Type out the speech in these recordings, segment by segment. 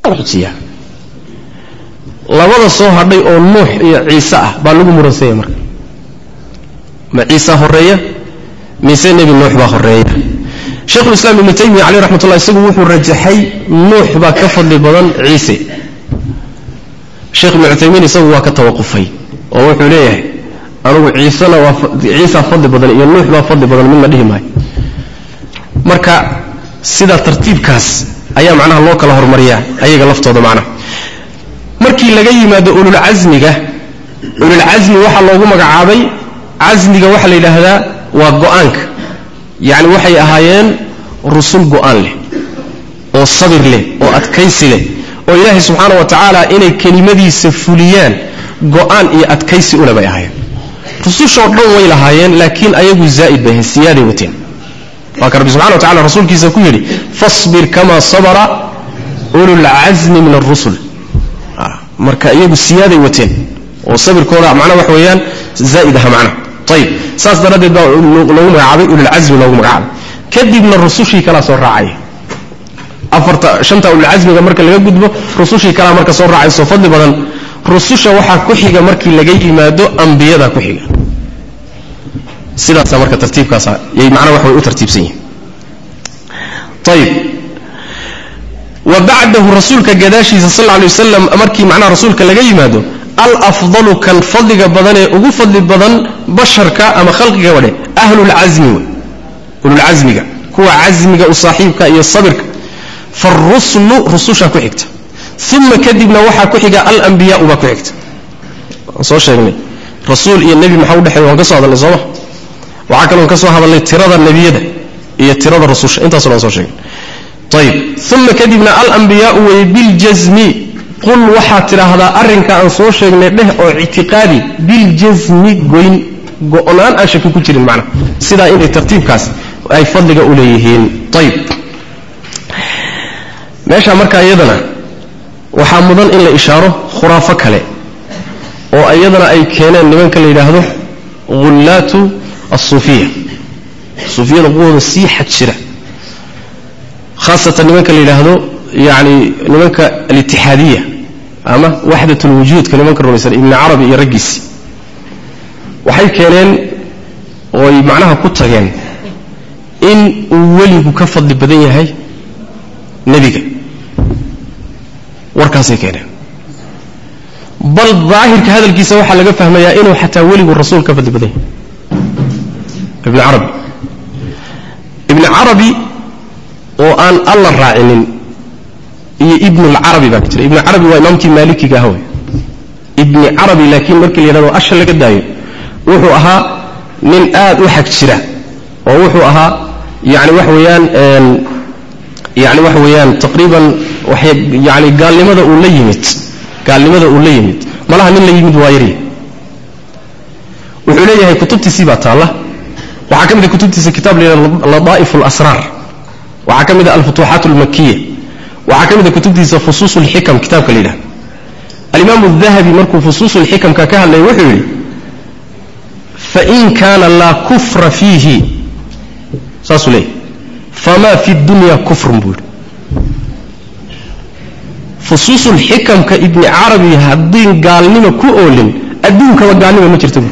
xujiyaa labada soo hadhay oo nuux iyo ciise ah baa lagu muransanya marka ma ciisa horeeya mise nebi nuux baa horeeya sheikhulislaam ibnu taymiya caleyh raxmat ullah isagu wuxuu rajaxay nuux baa ka fadli badan ciise sheekh ibnu cuthaymiin isagu waa ka tawaqufay oo wuxuu leeyahay anugu ciisena waa ciisaa fadli badan iyo nuux baa fadli badan midna dhihi maayo marka sidaa tartiibkaas ayaa macnaha loo kala hormariyaa ayaga laftooda macnaha markii laga yimaado ululcasmiga ululcasmi waxaa loogu magacaabay casmiga waxaa la yidhaahdaa waa go-aanka yacni waxay ahaayeen rusul go-aan leh oo sabir leh oo adkaysi leh oo ilaahay subxaana wa tacaala inay kelimadiisa fuliyaan go-aan iyo adkaysi ule bay ahaayeen rusushoo dhan way lahaayeen laakiin ayagu zaa'id bay ahayn siyaaday wateen waa ka rabbi subxana wa tacala rasuulkiisa ku yidhi fasbir kama sabara ululcasmi min arusul marka iyagu siyaaday wateen oo sabirkooda macnaha wax weeyaan zaa'id aha macnaha ayib saas daraaddeed baa loogu magacaabay ululcasmi loogu magacaabay kadibna rusushii kalaa soo raacaya afarta shanta ululcasmiga marka laga gudbo rusushii kalaa marka soo raacayso fadli badan rususha waxaa ku xiga markii laga yimaado ambiyada ku xiga sidaasa marka tartiibkaasa yay macnaha wax way u tartiibsan yihin ayib wa bacdahu rasuulka gadaashiisa sal lla lay wasalam markii macnaha rasuulka laga yimaado alafdalu kan fadliga badan ee ugu fadli badan basharka ama khalqiga wadhe ahlulcasmi wey ululcasmiga kuwa casmiga u saaxiibka iyo sabirka faruslu rususha ku xigta uma kadibna waxaa ku xiga alambiyaau baa ku xigta waan soo sheegnay rasuul iyo nebi maxaa udhexeeya waan ka soo hadalnay sooma waxaa kaloon ka soo hadalnay tirada nebiyada iyo tirada rususha intaaso dhan soo sheegnay ayib uma kadibna alambiyaau weye biljasmi qul waxaad tidhaahdaa arrinka aan soo sheegnay dheh oo ictiqaadi biljasmi goyn go-naan aan shaki ku jirin macnaha sidaa inay tartiibkaas ay fadliga u leeyihiin ayib meesha markaa iyadana waxaa mudan in la ishaaro khuraafo kale oo iyadana ay keeneen nimanka la yidhaahdo hullaatu asuufiya suufiyada quwooda sii xag jira haasatan nimanka la yidhaahdo yani nimanka alitixaadiya ama waxdat lwujuudka nimanka rumaysan ibni carabi iyo raggiisi waxay keeneen ooy macnaha ku tageen in uu weligu ka fadli badan yahay nebiga warkaasay keeneen bal daahirka hadalkiisa waxaa laga fahmayaa inuu xataa weligu rasuul ka fadli badan yahay ibni carabi ibni carabi oo aan alla raacinin iyo ibnulcarabi baa ka jira ibni carabi waa imaamkii maalikiga ah wey ibni carabi laakiin markii la yidhahdo asha laga daayo wuxuu ahaa nin aad u xag jira oo wuxuu ahaa yani waxa weeyaan yani waxa weeyaan taqriiban waxay yani gaalnimada uu la yimid gaalnimada uu la yimid malaha nin la yimid waa yarya wuxuu leeyahay kutubtiisii baa taalla waxaa ka mid a kutubtiisa kitaab la yidhahdo ladaa'if alasraar waxaa ka mid a alfutuuxaat almakiya waxaa ka mid a kutubtiisa fusuus lxikam kitaabka la yidhahdo alimaamu dahabi markuu fusuus lxikamka ka hadlaya wuxuu yidhi fain kaana laa kufra fiihi saasuu leeyahy famaa fi dunya kufrun buu yidhi fusuusulxikamka ibni carabi haddiin gaalnimo ku oolin adduunkaba gaalnimo ma jirta buu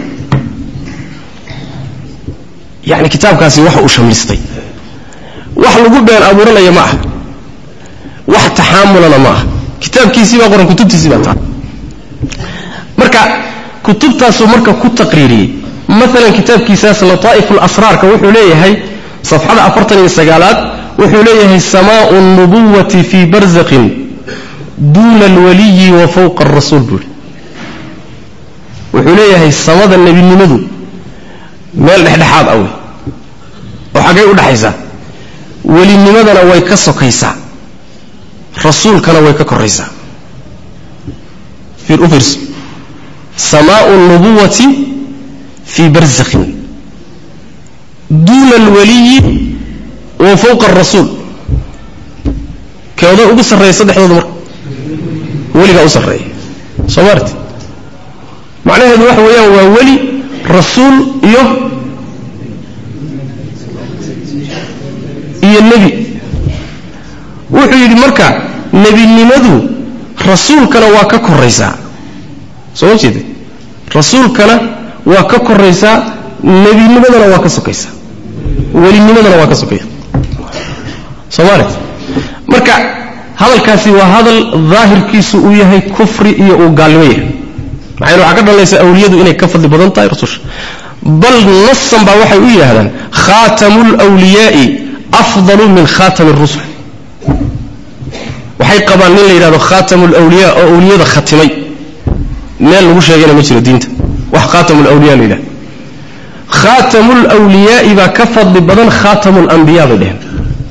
yani kitaabkaasi waxa uu shamlistay wax lagu been abuuranaya ma aha wax taxaamulana ma aha kitaabkiisii baa qoran kutubtiisii baa taa marka kutubtaasuu marka ku taqriiriyey maalan kitaabkiisaas lataa'ifu lasraarka wuxuu leeyahay safxada afartan iyo sagaalaad wuxuu leeyahay samaau nubuwati fii barzaqin duuna alwaliyi wa fowqa arasuul buuri wuxuu leeyahay samada nebinimadu meel dhexdhexaad ah wey oo xaggay u dhaxaysaa welinimadana way ka sokaysaa rasuulkana way ka koraysaa u fiirso samaau nubuwati fii barzakhin duuna alwaliyi wa fowqa arasuul keoda ugu sarreeya saddexdooda marka weligaa u sarreeya soo maarti macnaheedu waxa weeyaan waa weli rasuul iyo iyo nebi wuxuu yidhi marka nebinimadu rasuulkana waa ka koraysaa soo ma jeeda rasuulkana waa ka koraysaa nebinimadana waa ka sokaysaa welinimadana waa ka sokaya soomaalia marka hadalkaasi waa hadal daahirkiisu uu yahay kufri iyo uu gaalnimo yahay maxayna waxaa ka dhalanaysa awliyadu inay ka fadli badan tahay rususha bal nasan baa waxay u yidhahdaan khaatamu lwliyaai afdalu min khaatami rusul waxay qabaan nin la yidhahdo khaatamu lwliya oo awliyada khatimay meel lagu sheegana ma jiro diinta wax khaatamu lwliya la yidhahdo khaatamu lwliyaai baa ka fadli badan khaatamu lambiya bay dheheen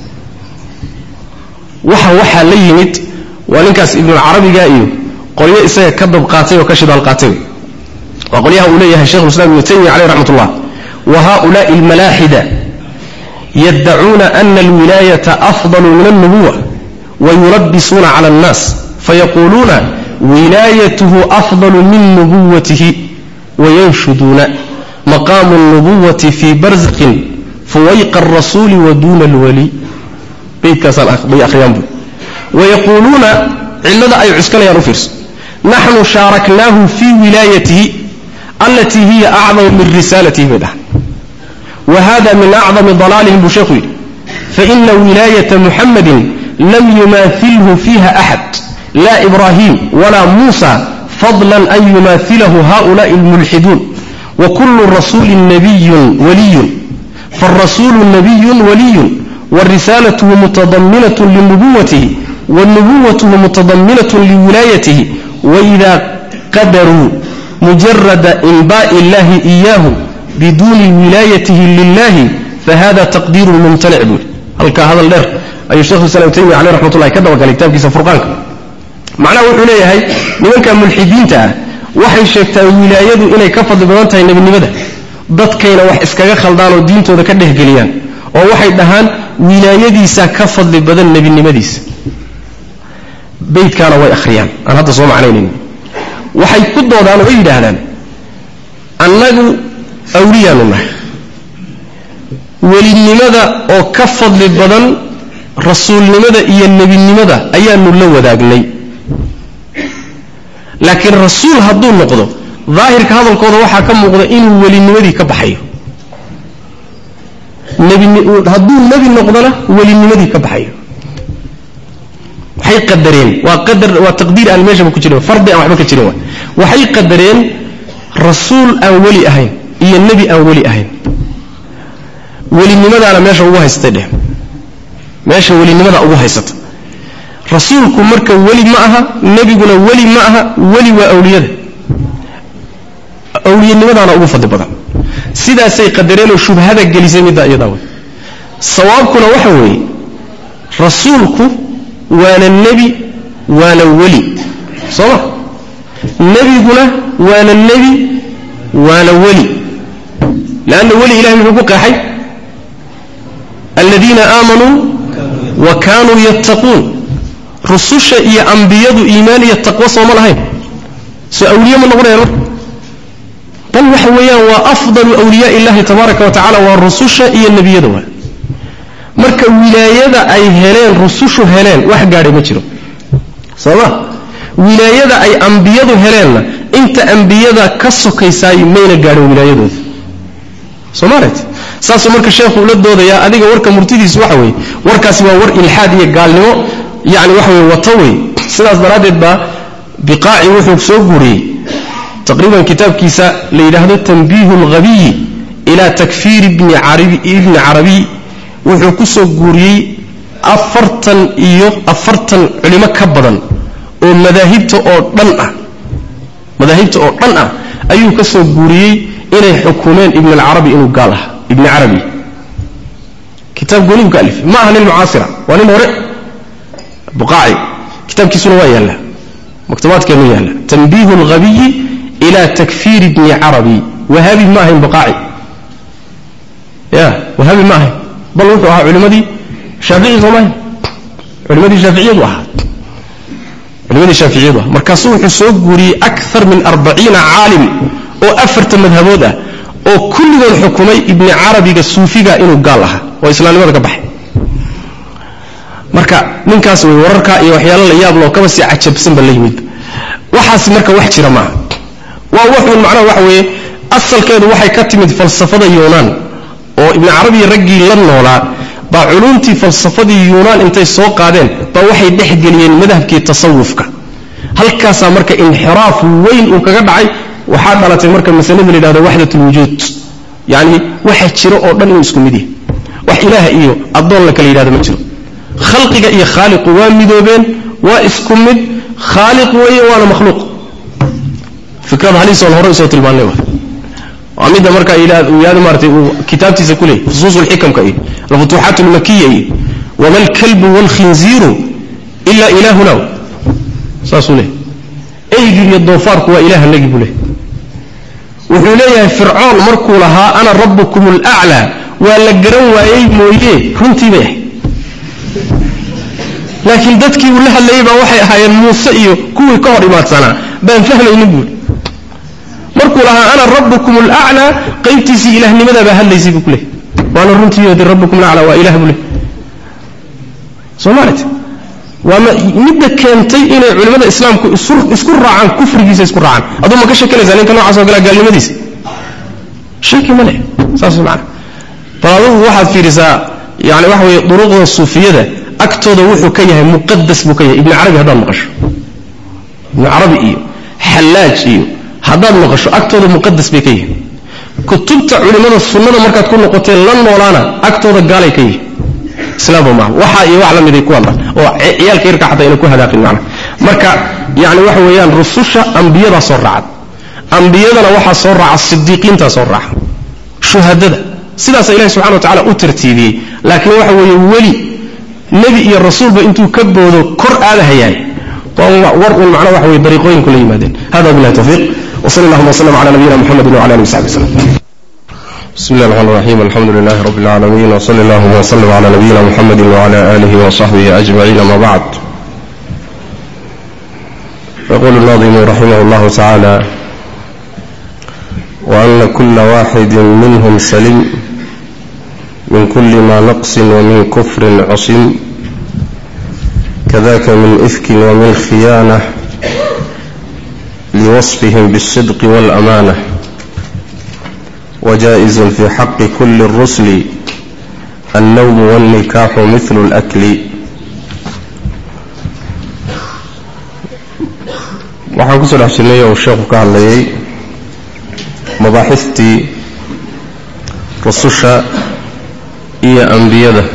waxa waxaa la yimid waa ninkaas ibnulcarabiga iyo qolyo isaga ka dab qaatay oo ka shidaal qaatay waa qolyaha uu leeyahay shekhu islam ibnu taymiya caleyh raxmat ullah wa haulaai almalaaxida yaddacuuna ana alwilaayata afdalu min alnubuwa wayulabbisuuna cala annaas fayaquuluuna wilaayatuhu afdalu min nubuwatihi wayanshuduuna maqaamu alnubuwati fii barzaqin fuwayqa alrasuuli wa duuna alwali beydkaasbay akhriyaan bu wayaquuluuna cillada ay cuskanayaan u fiirso naxnu shaaraknaahu fii wilaayatihi allatii hiya acdamu min risaalatihi bay dhahan wa hada min acdami dalaalihim buu sheekhu yidhi faina wilaayata muxamadin lam yumaahilhu fiiha axad laa ibraahim walaa muusa fadlan an yumaahilahu haؤulaءi اlmulxiduun wakulu rasuuli nabiyun waliyun faالrasuulu nabiyun waliyun wrisaalatuhu mutadaminaة linubuwatihi wanubuwatuhu mutadaminaة liwilaayatihi waإida qadaruu mujarada inbaaءi اllahi إiyaahu biduuni wilaayatihi lilahi fahada taqdiiru mumtanic buuri halkaa hadal dheer ayuu shekhu islam taymiya caleh raxmat ullahi ka dabagalay kitaabkiisa furqaanka macnaha wuxuu leeyahay nimanka mulxidiinta ah waxay sheegtaa wilaayadu inay ka fadli badan tahay nebinimada dadkayna wax iskaga khaldaan oo diintooda ka dhehgeliyaan oo waxay dhahaan wilaayadiisaa ka fadli badan nebinimadiisa beydkaana way akhriyaan aan hadda soo macnaynayn waxay ku doodaan oo yidhaahdaan annagu awliyaanu nahay welinimada oo ka fadli badan rasuulnimada iyo nebinimada ayaanu la wadaagnay laakiin rasuul hadduu noqdo daahirka hadalkooda waxaa ka muuqda inuu welinimadii ka baxayo hadduu nebi noqdona welinimadii ka baxayo waxay qadareen waa qadar waa taqdiir aan meeshaba ku jirin fardi aan waxba ka jirin wa waxay qadareen rasuul aan weli ahayn iyo nebi aan weli ahayn welinimadaana meesha ugu haystay dheh meesha welinimada ugu haysata rasuulku marka weli ma aha nebiguna weli ma aha weli waa awliyada awliyanimadaana ugu fadli badan sidaasay qadareenoo shubhada gelisay middaa iyadaa wey sawaabkuna waxa weeye rasuulku waana nebi waana weli soo ma nebiguna waana nebi waana weli leanna weli ilahay muxuu ku qeexay aladiina aamanuu wa kaanuu yattaquun rususha iyo ambiyadu iimaan iyo taqwo sooma lahayn soo awliye ma noqonayaan marka bal waxa weeyaan waa afdalu awliyaa illahi tabaaraka wa tacala waa rususha iyo nebiyada waa marka wilaayada ay heleen rusushu heleen wax gaadhay ma jiro sooma wilaayada ay ambiyadu heleenna inta ambiyada ka sokaysaay mayna gaadhin wilaayadooda soomaalit saasuu marka sheekhu ula doodayaa adiga warka murtidiisu waxa weeye warkaasi waa war ilxaad iyo gaalnimo yani waxa weye wato wey sidaas daraaddeed baa biqaaci wuxuu soo guuriyey taqriiban kitaabkiisa la yidhaahdo tanbiihu lghabiyi ila takfiir ibni carabiy wuxuu ku soo guuriyey afartan iyo afartan culimo ka badan oo madaahibta oo dhan ah madaahibta oo dhan ah ayuu ka soo guuriyey inay xukumeen ibn alcarabi inuu gaal aha ibni carabi kitaab goonibu ka alif ma aha nin mucaasira waa nin hore buqaaci kitaabkiisuna waa yaalla maktabaadkeenu yaalla tanbiihu lghabiyi ila takfiir ibni carabi wahaabi ma ahayn buqaaci ya wahaabi ma ahayn bal wuxuu ahaa culimadii shaafici sooma ahayn culimadii shaaficiyadu ahaa culimadii shaaficiyadu ahaa markaasuu wuxuu soo guuriyey akar min arbaciina caalim oo afarta madhabood ah oo kulligood xukumay ibni carabiga suufiga inuu gaal ahaa oo islaamnimada ka baxay marka ninkaas wey wararka iyo waxyaalo la yaab loo kaba sii cajabsanba la yimid waxaasi marka wax jira maaha waa wuxuun macnaha waxa weeye asalkeedu waxay ka timid falsafada yuunaan oo ibni carabiya raggii la noolaa baa culumtii falsafadii yuunaan intay soo qaadeen baa waxay dhexgeliyeen madhabkii tasawufka halkaasaa marka inxiraaf weyn uu kaga dhacay waxaa dhalatay marka masalada la yidhahdo waxdat lwujuud yacni waxa jiro oo dhan inuu isku mid yahay wax ilaah iyo addoon la kala yidhahdo ma jiro khalqiga iyo khaaliqu waa midoobeen waa isku mid khaaliq weeye waana makhluuq fikrada haliisoon hore usoo tilmaanay waa midda marka yihahdo maaratay uu kitaabtiisa ku leeyay fusuus lxikamka iyo alfutuuxaat almakiya iyo wama alkalbu waalkhinziiru ila ilaahuna saasuu leeyay eygii iyo doofaarku waa ilahanagii buu leeyay wuxuu leeyahay fircoon markuu lahaa ana rabbukum alaclaa waa la garan waayey mooye runtii bay ahayd laakiin dadkii uu la hadlayay baa waxay ahaayeen muuse iyo kuwii ka hor imaadsanaa baan fahmaynin buuri markuu lahaa ana rabbukum alaclaa qaybtiisii ilahnimada baa hadlaysay buu ku leeyay waana runtii de rabbukum alaclaa waa ilah buu leeyay soo maaragti waa midda keentay inay culimmada islaamku isku raacaan kufrigiisa isku raacaan aduu ma ka shekanaysaa ninka noocaas oo kale gaalnimadiisa shaki ma leh saas macana bal adugu waxaad fiirisaa yani waxa weeye duruqda suufiyada agtooda wuxuu ka yahay muqadas buu ka yahay ibni carabi haddaad maqasho ibni carabi iyo xallaaj iyo haddaad maqasho agtooda muqadas bay ka yihin kutubta culimmada sunnada markaad ku noqotee la noolaana agtooda gaalay ka yihin islaamba maaha waxa iyo wax la miday ku hadlaan oo ciyaalka yarka xataa ayna ku hadaaqin macna marka yani waxa weeyaan rususha ambiyadaa soo raacad ambiyadana waxaa soo raaca sidiiqiintaa soo raaca shuhadada sidaasa ilahi subxana wa tacala u tartiibiyey laakiin waxa weeye weli nebi iyo rasuulba intuu ka boodo kor aadahayaay war un macna waxa weye dariiqooyinku la yimaadeen hada billahi tawfiiq وصلى اللهم وسلم على نبينا محمد وعلى اله وصحبه وسلم بسم الله الرحمن الرحيم الحمد لله رب العالمين وصلى الله وسلم على نبينا محمد وعلى آله وصحبه أجمعين ما بعد يقول الناظم رحمه الله تعالى وأن كل واحد منهم سلم من كل ما نقص ومن كفر عصم كذاك من إفك ومن خيانة لوصفهم بالصدق والأمانة وجائز في حق كل الرسل النوم والنكاح مثل الأكل waxaan kusoo dhex jirnay oo sheekhu ka hadlayay mabaaxistii rususha iyo ambiyada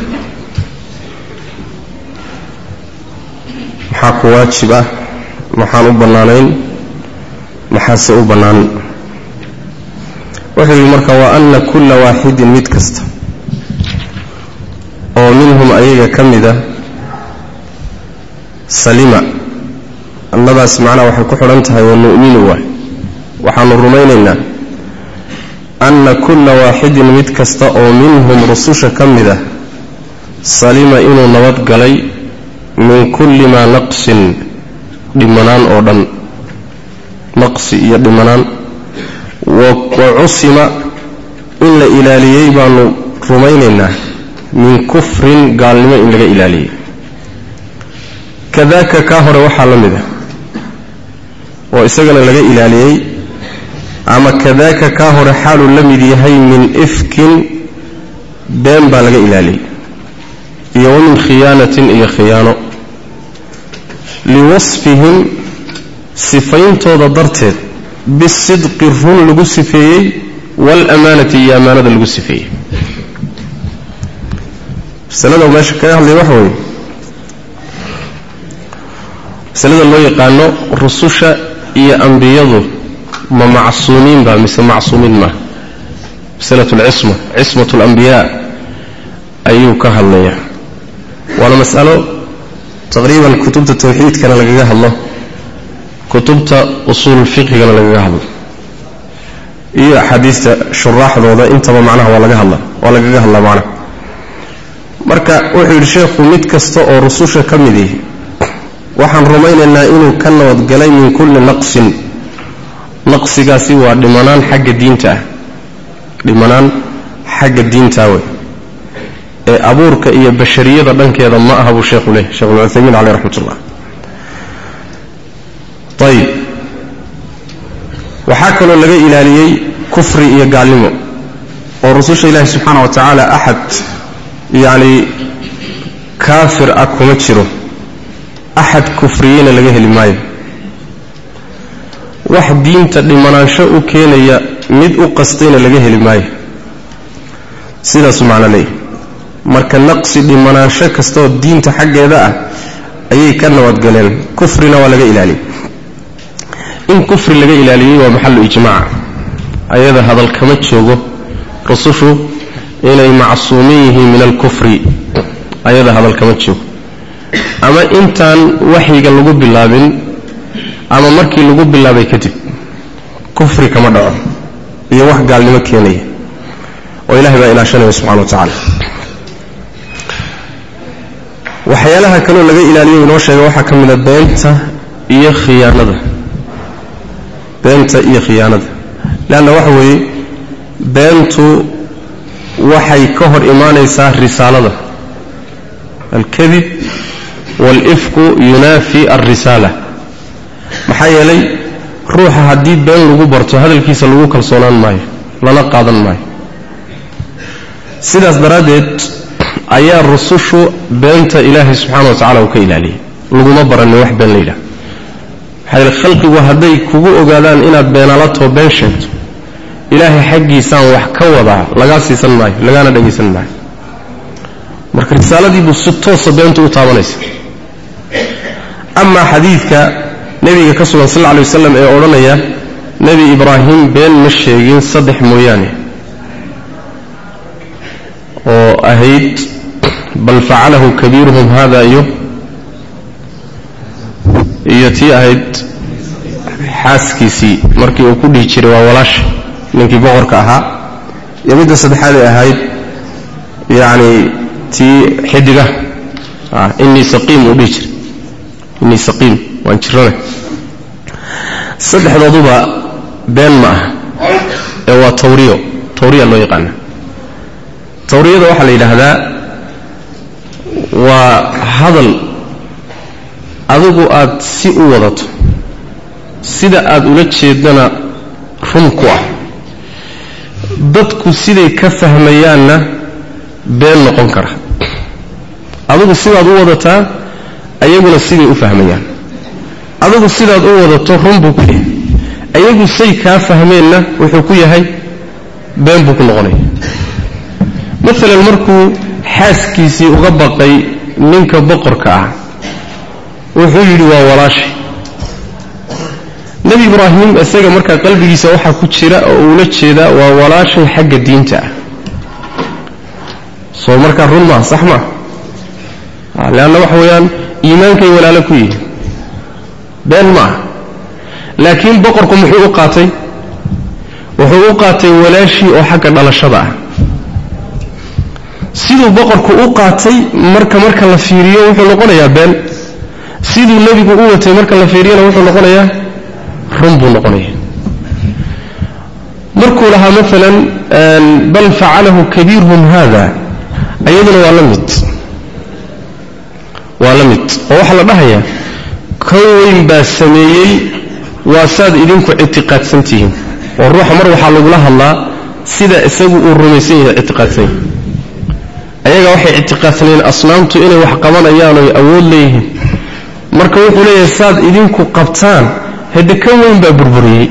maxaa ku waajib ah maxaan u bannaanayn maxaase u bannaan wuxuu yidhi marka wa anna kulla waaxidin mid kasta oo minhum ayaga ka mida salima annadaas macnaha waxay ku xidhan tahay wa nu'minu waay waxaanu rumaynaynaa anna kulla waaxidin mid kasta oo minhum rususha ka mid ah salima inuu nabad galay min kulli maa naqsin dhimanaan oo dhan naqsi iyo dhimanaan wa cusima in la ilaaliyey baanu rumaynaynaa min kufrin gaalnimo in laga ilaaliyey kadaaka kaa hore waxaa la mid ah oo isagana laga ilaaliyey ama kadaaka kaa hore xaaluu la mid yahay min ifkin been baa laga ilaaliyey iyo wa min khiyaanatin iyo khiyaano liwasfihim sifayntooda darteed bisidqi run lagu sifeeyey waalamaanati iyo ammaanada lagu sifeeyey masalada meesha kaga hadlaya waxa weeye masalada loo yaqaano rususha iyo ambiyadu ma macsuumiin baa mise macsuumiin maa masalatu alcisma cismatu alambiyaa ayuu ka hadlayaa waana mas'alo taqriiban kutubta tawxiidkana lagaga hadlo kutubta usuul fiqhigana lagaga hadlo iyo axaadiista shuraaxdooda intaba macnaha waa laga hadla waa lagaga hadlaa macnaha marka wuxuu yidhi sheekhu mid kasta oo rususha ka mid ihi waxaan rumaynaynaa inuu ka nabadgalay min kulli naqsin naqsigaasi waa dhimanaan xagga diinta ah dhimanaan xagga diintaa wey ee abuurka iyo bashariyada dhankeeda ma aha buu sheekhu leeyahy shekh ulcuthaymiin caleyh raxmat ullah ayib waxaa kaloo laga ilaaliyey kufri iyo gaalnimo oo rususha ilaahi subxaana wa tacaala axad yacni kaafir ah kuma jiro axad kufriyeyna laga heli maayo wax diinta dhimanaansho u keenaya mid u qastayna laga heli maayo sidaasuu macno leeyahy marka naqsi dhimanaansho kastaoo diinta xaggeeda ah ayay ka nabadgaleen kufrina waa laga ilaaliyey in kufri laga ilaaliyey waa maxalu ijmaac ayada hadal kama joogo rusushu inay macsuumin yihiin min alkufri ayada hadal kama joogo ama intaan waxyiga lagu bilaabin ama markii lagu bilaabay kadib kufri kama dhaco iyo wax gaalnimo keenaya oo ilahay baa ilaashanaya subxana wa tacaala waxyaalaha kaloo laga ilaaliyo inoo sheega waxaa ka mid a beenta iyo khiyaanada beenta iyo khiyaanada leanna waxa weeye beentu waxay ka hor imaanaysaa risaalada alkadib waalifku yunaafi alrisaala maxaa yeelay ruuxa haddii been lagu barto hadalkiisa lagu kalsoonaan maayo lana qaadan maayo sidaas daraaddeed ayaa rusushu beenta ilaahay subxaana wa tacala uu ka ilaaliyay laguma baranin wax been la yidhaha maxaa yeele khalqigu hadday kugu ogaadaan inaad beenalatoo been sheegto ilaahay xaggiisaan wax ka wadaa lagaa siisan maayo lagaana dhegaysan maayo marka risaaladiibuu si toosa beentu u taabanaysa amaa xadiidka nebiga ka sugan sal lla alay wasalam ee odhanaya nebi ibraahim been ma sheegin saddex mooyaane oo ahayd bal facalahu kabiiruhum hada iyo iyo tii ahayd xaaskiisii markii uu ku dhihi jiray waa walaasha ninkii boqorka ahaa iyo midda saddexaaday ahayd yacni tii xidiga inii saqiim uu dhihi jiray inii saqiim waan jirana saddexdooduba been ma ah ee waa tawriyo tawriya loo yaqaana tawriyada waxaa la yidhaahdaa waa hadal adigu aad si u wadato sida aad ula jeedana run ku ah dadku siday ka fahmayaanna been noqon kara adigu sidaad u wadataa ayaguna siday u fahmayaan adigu sidaad u wadato run buu ku yahay ayagu say kaa fahmeenna wuxuu ku yahay been buu ku noqonaya maalan markuu xaaskiisii uga baqay ninka boqorka ah wuxuu yidhi waa walaashay nebi ibraahim isaga markaa qalbigiisa waxaa ku jira oo uula jeedaa waa walaashay xagga diinta ah soo markaa run maa sax maa leanna waxa weeyaan iimaankay walaalo ku yihiin been ma ah laakiin boqorku muxuu u qaatay wuxuu u qaatay walaashii oo xagga dhalashada ah siduu boqorku u qaatay marka marka la fiiriyo wuxuu noqonayaa been siduu nebigu u watay marka la fiiriyana wuxuu noqonayaa run buu noqonaya markuu lahaa maalan bal facalahu kabiirhum hada ayaduna waa la mid waa la mid oo waxaa la dhahayaa kan weyn baa sameeyey waa saad idinku ictiqaadsan tihiin oo ruuxa mar waxaa lagula hadlaa sida isagu uu rumaysan yahay ictiqaadsan yahay ayaga waxay ictiqaadsanayeen asnaamtu inay wax qabanayaan oy awood leeyihiin marka wuxuu leeyahay saad idinku qabtaan hade kan weyn baa burburiyey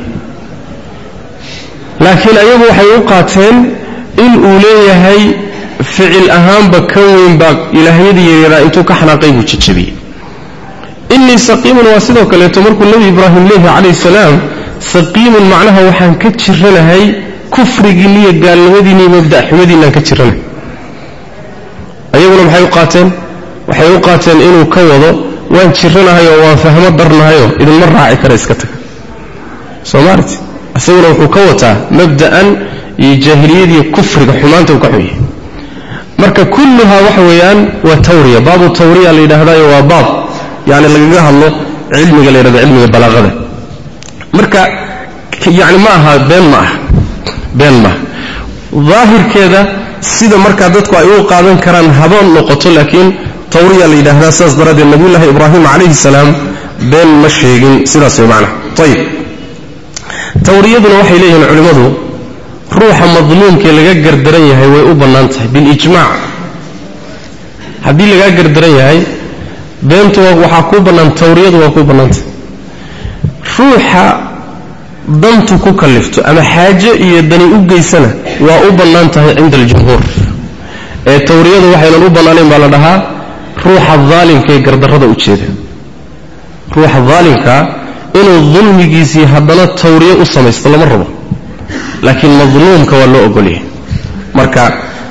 laakiin ayagu waxay u qaateen in uu leeyahay ficil ahaanba kan weyn baa ilaahyadii yaryaraa intuu ka xanaaqay buu jajabiyey innii saqiimun waa sidoo kaleeto markuu nebi ibraahim leeyahay calayhi salaam saqiimun macnaha waxaan ka jiranahay kufrigiinni iyo gaalnimadiinni iyo mabda'xumadiinaan ka jiranahay ayaguna maxay u qaateen waxay u qaateen inuu ka wado waan jiranahay oo waan fahmo darnahayoo idinma raaci kara iska taga soo maarti isaguna wuxuu ka wataa mabda'an iyo jaahiliyadiiyo kufriga xumaanta uu ka xun yahay marka kulluhaa waxa weeyaan waa tawriya baabu tawriya la yidhaahdayo waa baab yani lagaga hadlo cilmiga la yidhahdo cilmiga balaaqada marka yani ma aha been ma aha been maaha daahirkeeda sida markaa dadku ay u qaadan karaan haboon noqoto laakiin tawriya la yidhaahdaa sidaas daraaddeed nabiyullaahi ibraahim calayhi salaam been ma sheegin sidaas way macnaha ayib tawriyaduna waxay leeyihiin culimmadu ruuxa madluumkee laga gardaran yahay way u bannaan tahay bilijmaac haddii lagaa gardaran yahay beentu waxaa kuu bannaan tawriyadu waa kuu bannaantahay ruuxa dantu ku kallifto ama xaajo iyo dani u geysana waa u bannaan tahay cinda aljumhuur ee tawriyadu waxaynan u bannaanayn baa la dhahaa ruuxa daalimka ee gardarrada u jeeda ruuxa daalimkaa inuu dulmigiisii haddana tawriyo u samaysto lama rabo laakiin madluumka waa loo ogolyahay marka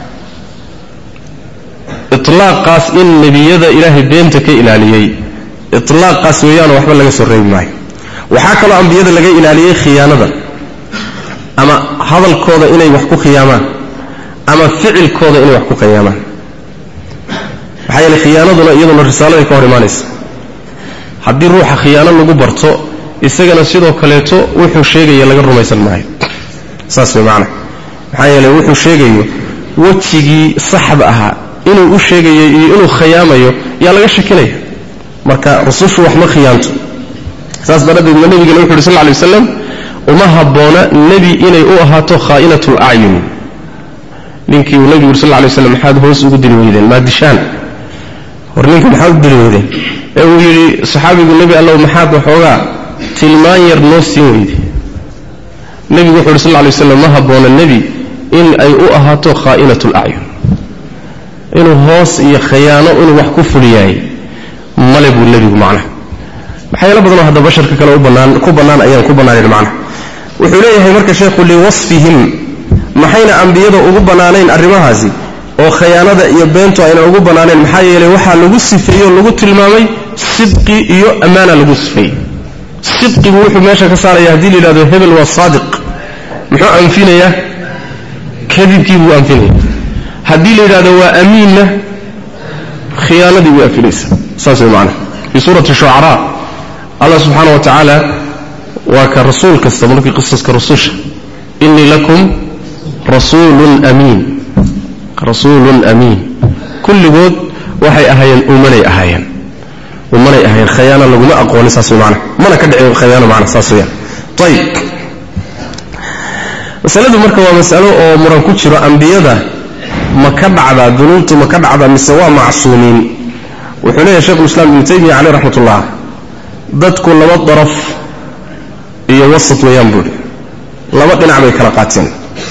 itlaaqaas in nebiyada ilaahay beenta ka ilaaliyey itlaaqaas weeyaano waxba laga soo reebi maayo waxaa kaloo ambiyada laga ilaaliyey khiyaanada ama hadalkooda inay wax ku khiyaamaan ama ficilkooda inay wax ku khiyaamaan maxaa yeele khiyaanaduna iyaduna risaaladay ka hor imaanaysa haddii ruuxa khiyaano lagu barto isagana sidoo kaleeto wuxuu sheegaya laga rumaysan maayo saas way macana maxaa yeele wuxuu sheegayo wejigii saxda ahaa inuu u sheegayo iyo inuu khiyaamayo yaa laga shakinaya marka rusushu wax ma khiyaanto saas daraaddeed ma nebigana wuxu uhi sal lay waslam uma habboona nebi inay u ahaato khaa'inat lacyun ninkii uu nebigu uri sal lay waslam maxaad hoos ugu dili weydeen maa dishaan hor ninka maxaad u dili weydeen ee uu yidhi saxaabigu nebi allow maxaad waxoogaa tilmaan yar noo siin weyde nebigu wuxu uhi sal lay waslam ma habboona nebi in ay u ahaato khaa'inat lacyun inuu hoos iyo khayaano inuu wax ku fuliyahay male buu nebigu macnaha maxyaalo badanoo hadda basharka kale ku bannaan ayaan ku bannaanayn macnaha wuxuu leeyahay marka sheekhu liwasfihim maxayna ambiyada ugu bannaanayn arrimahaasi oo khayaanada iyo beentu ayna ugu bannaanayn maxaa yeelay waxaa lagu sifeeyey oo lagu tilmaamay sidqi iyo ammaana lagu sifeeyey sidqigu wuxuu meesha ka saaraya haddii la yidhahdo hebel waa saadiq muxuu anfinayaa kadibkii buu anfinaya haddii la yidhahdo waa amiinna khiyaanadii way anfinaysa saas way macnaha fii suurati shucaraa allah subxaana wa tacaala waa ka rasuul kasta markii qisaska rususha innii lakum rasuulun amiin rasuulun amiin kulligood waxay ahaayeen umanay ahaayeen umanay ahaayeen khayaana laguma aqoonin saas way macnaha mana ka dhicin khayaano macna saas weyaan ayib masaladu marka waa masalo oo muran ku jiro ambiyada ma ka dhacdaa dunuubtu ma ka dhacdaa mise waa macsuumiin wuxuu leeyahay shekhulislaam ibnu taymiya caleyh raxmat ullah dadku laba daraf iyo wasat weeyaan buuhi laba dhinac bay kala qaateen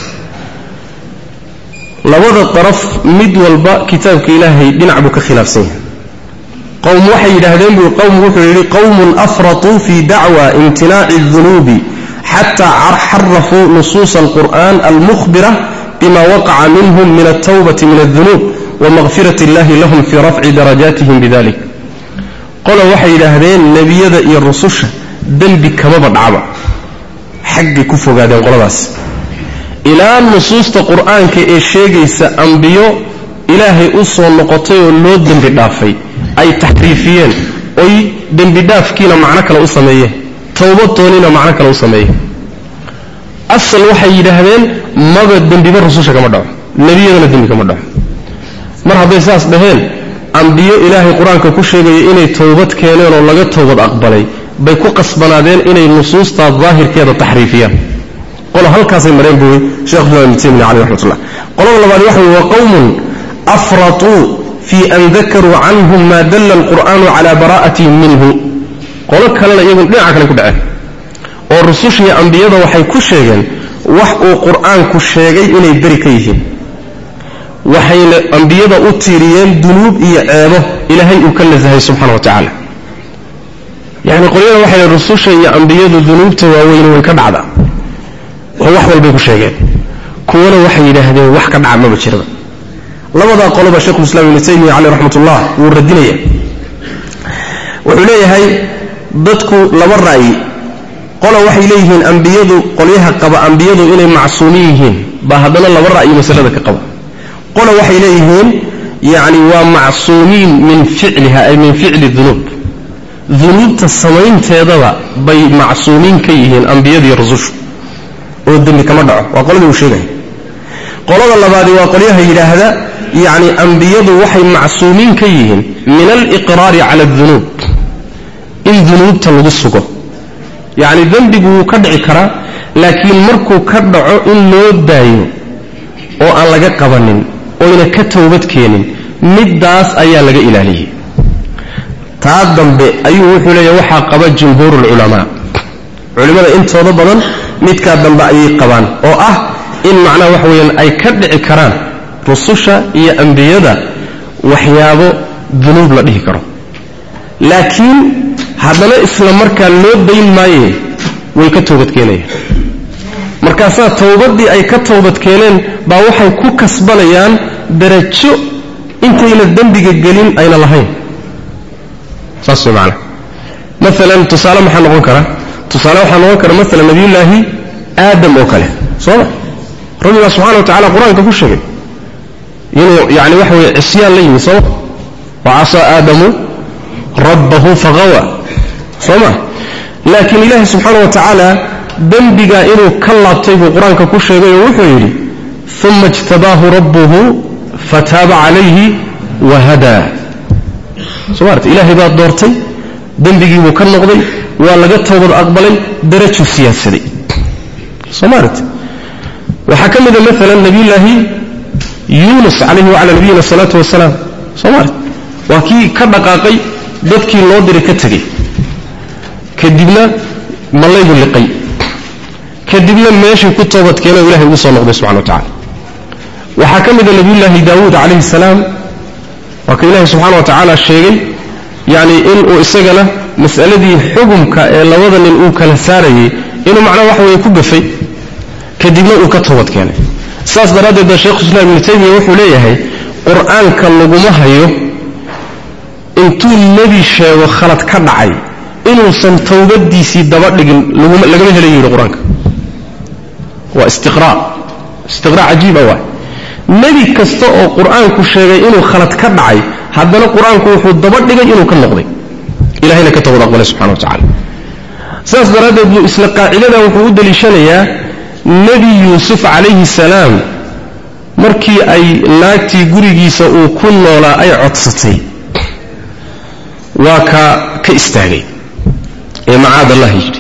labada daraf mid walba kitaabka ilaahay dhinac buu ka khilaafsan yahay qowm waxay yidhaahdeen buu qowm wuxuu yidhi qowmun afratuu fii dacwa imtinaaci اdunuubi xataa xarafuu nusuusa alqur'an almukhbira bima waqaca minhum min altawbati min aldunuub wamaqfirat illahi lahum fii rafci darajaatihim bidalik qola waxay yidhaahdeen nebiyada iyo rususha dembi kamaba dhacba xaggay ku fogaadeen qoladaas ilaa nusuusta qur'aanka ee sheegaysa ambiyo ilaahay u soo noqotay oo loo dembi dhaafay ay taxriifiyeen oy dembidhaafkiina macno kale u sameeyeen towbadooniina macno kale u sameeyeen asal waxay yidhaahdeen maba dembiba rususha kama dhaco nebiyadana dembi kama dhaco mar hadday saas dhaheen ambiyo ilaahay qur-aanka ku sheegaya inay towbad keeneen oo laga towbad aqbalay bay ku qasbanaadeen inay nusuustaa daahirkeeda taxriifiyaan qolo halkaasay mareen buuy shekh islam ibn taymiya caleyh raxmatullah qolada labaad waxa weye waa qowmun afratuu fii an dakaruu canhum maa dalla alqur'aanu calaa bara'atihim minhu qolo kalena iyagun dhinaca kale ku dhaceen oo rusushiiyo ambiyada waxay ku sheegeen wax uu qur'aanku sheegay inay beri ka yihiin waxayna ambiyada u tiiriyeen dunuub iyo ceebo ilaahay uu ka nasahay subxana wa tacaala yacni qolyada waxay leen rususha iyo ambiyadu dunuubta waaweyn way ka dhacdaa oo wax walbay ku sheegeen kuwana waxay yidhaahdeen wax ka dhaca maba jiraba labadaa qoloba shekhulislaam ibnu taymiya caleyh raxmatullah wuu radinaya wuxuu leeyahay dadku laba ra'yi qola waxay leeyihiin ambiyadu qolyaha qaba ambiyadu inay macsuumin yihiin baa haddana laba ra'yi masalada ka qaba qola waxay leeyihiin yacni waa macsuumiin min ficliha ay min ficli dunuub dunuubta samaynteedaba bay macsuumiin ka yihiin ambiyadiiyo rusushu oo dembi kama dhaco waa qoladii uu sheegaya qolada labaadi waa qolyaha yidhaahda yacni ambiyadu waxay macsuumiin ka yihiin min aliqraari cala adunuub in dunuubta lagu sugo yacni dembigu wuu ka dhici karaa laakiin markuu ka dhaco in loo daayo oo aan laga qabanin oyna ka towbad keenin middaas ayaa laga ilaaliyey taa dambe ayuu wuxuu leeyahy waxaa qaba jumhuuru lculamaa culimmada intooda badan midkaa dambe ayay qabaan oo ah in macnaha waxa weeyaan ay ka dhici karaan rususha iyo ambiyada waxyaabo dunuub la dhihi karo laakiin haddana isla markaa loo dayn maaye way ka toobadkeenayaan markaasaa towbaddii ay ka toobadkeeneen baa waxay ku kasbanayaan darajo intayna dembiga gelin ayna lahayn saas way macana maalan tusaale maxaa noqon kara tusaale waxaa noqon kara maalan nabiyullaahi aadam oo kale soo ma rabbigaa subxana wa tacala qur-aanka ku sheegay inuu yani waxa weye cisyaan la yimi sooma wa casaa aadamu rabbahu faqawa soo ma laakiin ilaahi subxaana wa tacaala dembigaa inuu ka laabtay buu qur-aanka ku sheegay oo wuxuu yidhi uma ijtabaahu rabbuhu fataaba calayhi wahadaa soo maarata ilaahay baa doortay dembigiibuu ka noqday waa laga toobad aqbalay darajuu siyaadsaday soo maarata waxaa ka mida maalan nabiyullaahi yuunus calayhi wacala nabiyina asalaatu wasalaam soo maarata waa kii ka dhaqaaqay dadkii loo diray ka tegey kadibna mallaygu liqay kadibna meeshii ku toobadkeena o ilahay ugu soo noqday subxana wa tacala waxaa ka mida nabiyullaahi daawuud calayhi salaam waa ka ilaahay subxana wa tacaala sheegay yacni inuu isagana mas'aladii xugumka ee labada nin uu kala saarayay inuu macnaha waxa weeye ku gafay kadibna uu ka toobad keenay saas daraaddeed ba sheekhu islaam ibnu taymiya wuxuu leeyahay qur-aanka laguma hayo intuu nebi sheego khalad ka dhacay inuusan towbadiisii daba dhigin lagama helayo yidhi qur-aanka waa istiqraa istiqraa cajiiba waay nebi kasta oo qur-aanku sheegay inuu khalad ka dhacay haddana qur-aanku wuxuu daba dhigay inuu ka noqday ilahayna ka towbad aqbalay subxana wa tacala saas daraaddeed buu isla qaacidadan wuxuu u deliishanayaa nebi yuusuf calayhi salaam markii ay naagtii gurigiisa uu ku noolaa ay codsatay waa ka ka istaagay ee macaad allah yidhi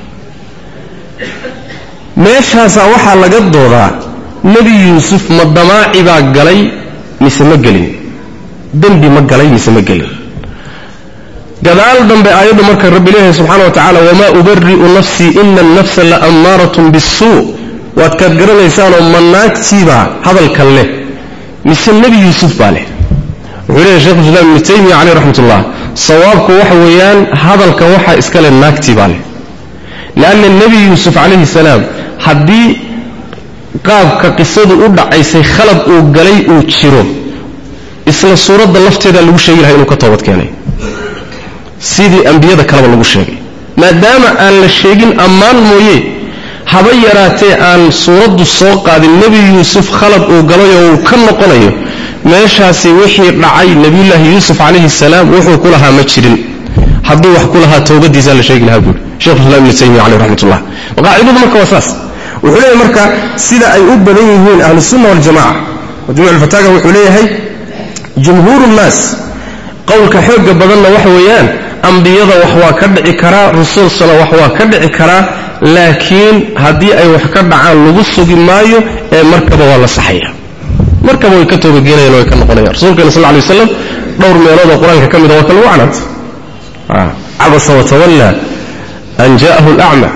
meeshaasaa waxaa laga doodaa nebi yuusuf ma damaaci baa galay mise ma gelin dembi ma galay mise ma gelin gadaal dambe aayaddu marka rabbi leeyahay subxana wa tacala wamaa ubari'u nafsii ina annafsa la ammaaratun bisuu waad kaad garanaysaanoo ma naagtiibaa hadalkan leh mise nebi yuusuf baa leh wuxuu leeyahay shekhu islaam ibnu taymiya caleyh raxmat ullah sawaabku waxa weeyaan hadalka waxaa iska leh naagtii baa leh leanna nebi yuusuf calayhi salaam haddii qaabka qisadu u dhacaysay khalad uu galay uu jiro isla suuradda lafteeda lagu sheegi lahay inuu ka toobad keenay sidii ambiyada kaleba lagu sheegay maadaama aan la sheegin ammaan mooye haba yaraatee aan suuraddu soo qaadin nebi yuusuf khalad uu galayoo uu ka noqonayo meeshaasi wixii dhacay nebiyullaahi yuusuf calayhi salaam wuxuu ku lahaa ma jirin hadduu wax ku lahaa towbadiisaa la sheegi lahaa buuri shekhuislam ibnu taymiya caleyh raxmatullah qaacidadu marka waa saas wuxuu leeyahay marka sida ay u badan yihiin ahlusunna waljamaca majmuc alfataaga wuxuu leeyahay jumhuuru nnaas qowlka xooga badanna waxa weeyaan ambiyada wax waa ka dhici karaa rusulsana wax waa ka dhici karaa laakiin haddii ay wax ka dhacaan lagu sugi maayo ee markaba waa la saxaya markaba way ka toobageenayan way ka noqonayan rasuulkeena sal lay waslam dhowr meelood oo qur-aanka ka mida waa ka lagu canaantay cabasa watawalla an ja'ahu alacma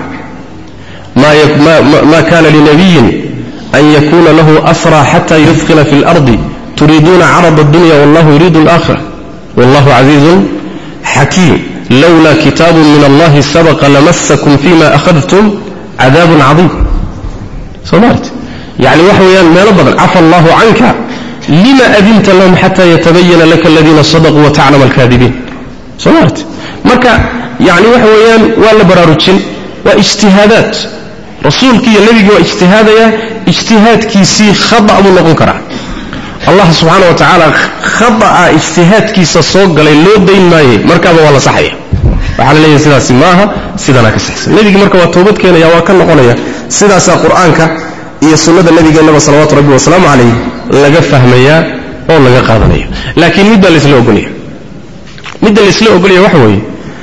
ma kana linabiyin an yakuna lahu asra xata yudkila fi اlardi turiiduuna carad اdunya wallahu yuriidu اlآkhira wallahu casiizun xakiim lowla kitaabu min allahi sabaqa lamasakum fima akhadtum cadaabun cadiim soo maarti yani waxa weeyaan meelo badan cafa allahu canka lima adinta lahum xata yatabayana laka aladiina sadaquu wataclama alkaadibiin soo maarti marka yani waxa weeyaan waa la baraarujin waa ijtihaadaad rasuulkii iyo nebigii waa ijtihaadaya ijtihaadkiisii khada buu noqon karaa allah subxaana wa tacaala khada'a ijtihaadkiisa soo galay loo dayn maaye markaaba waa la saxaya waxaa la leeyahay sidaasi maaha sidanaa ka saxsan nebigii marka waa toobad keenaya waa ka noqonaya sidaasaa qur-aanka iyo sunnada nabigeennaba salawaatu rabbi wasalaamu calayh laga fahmayaa oo laga qaadanaya laakiin mid baa laysla ogolaya midda laysla ogolaya waxa weeye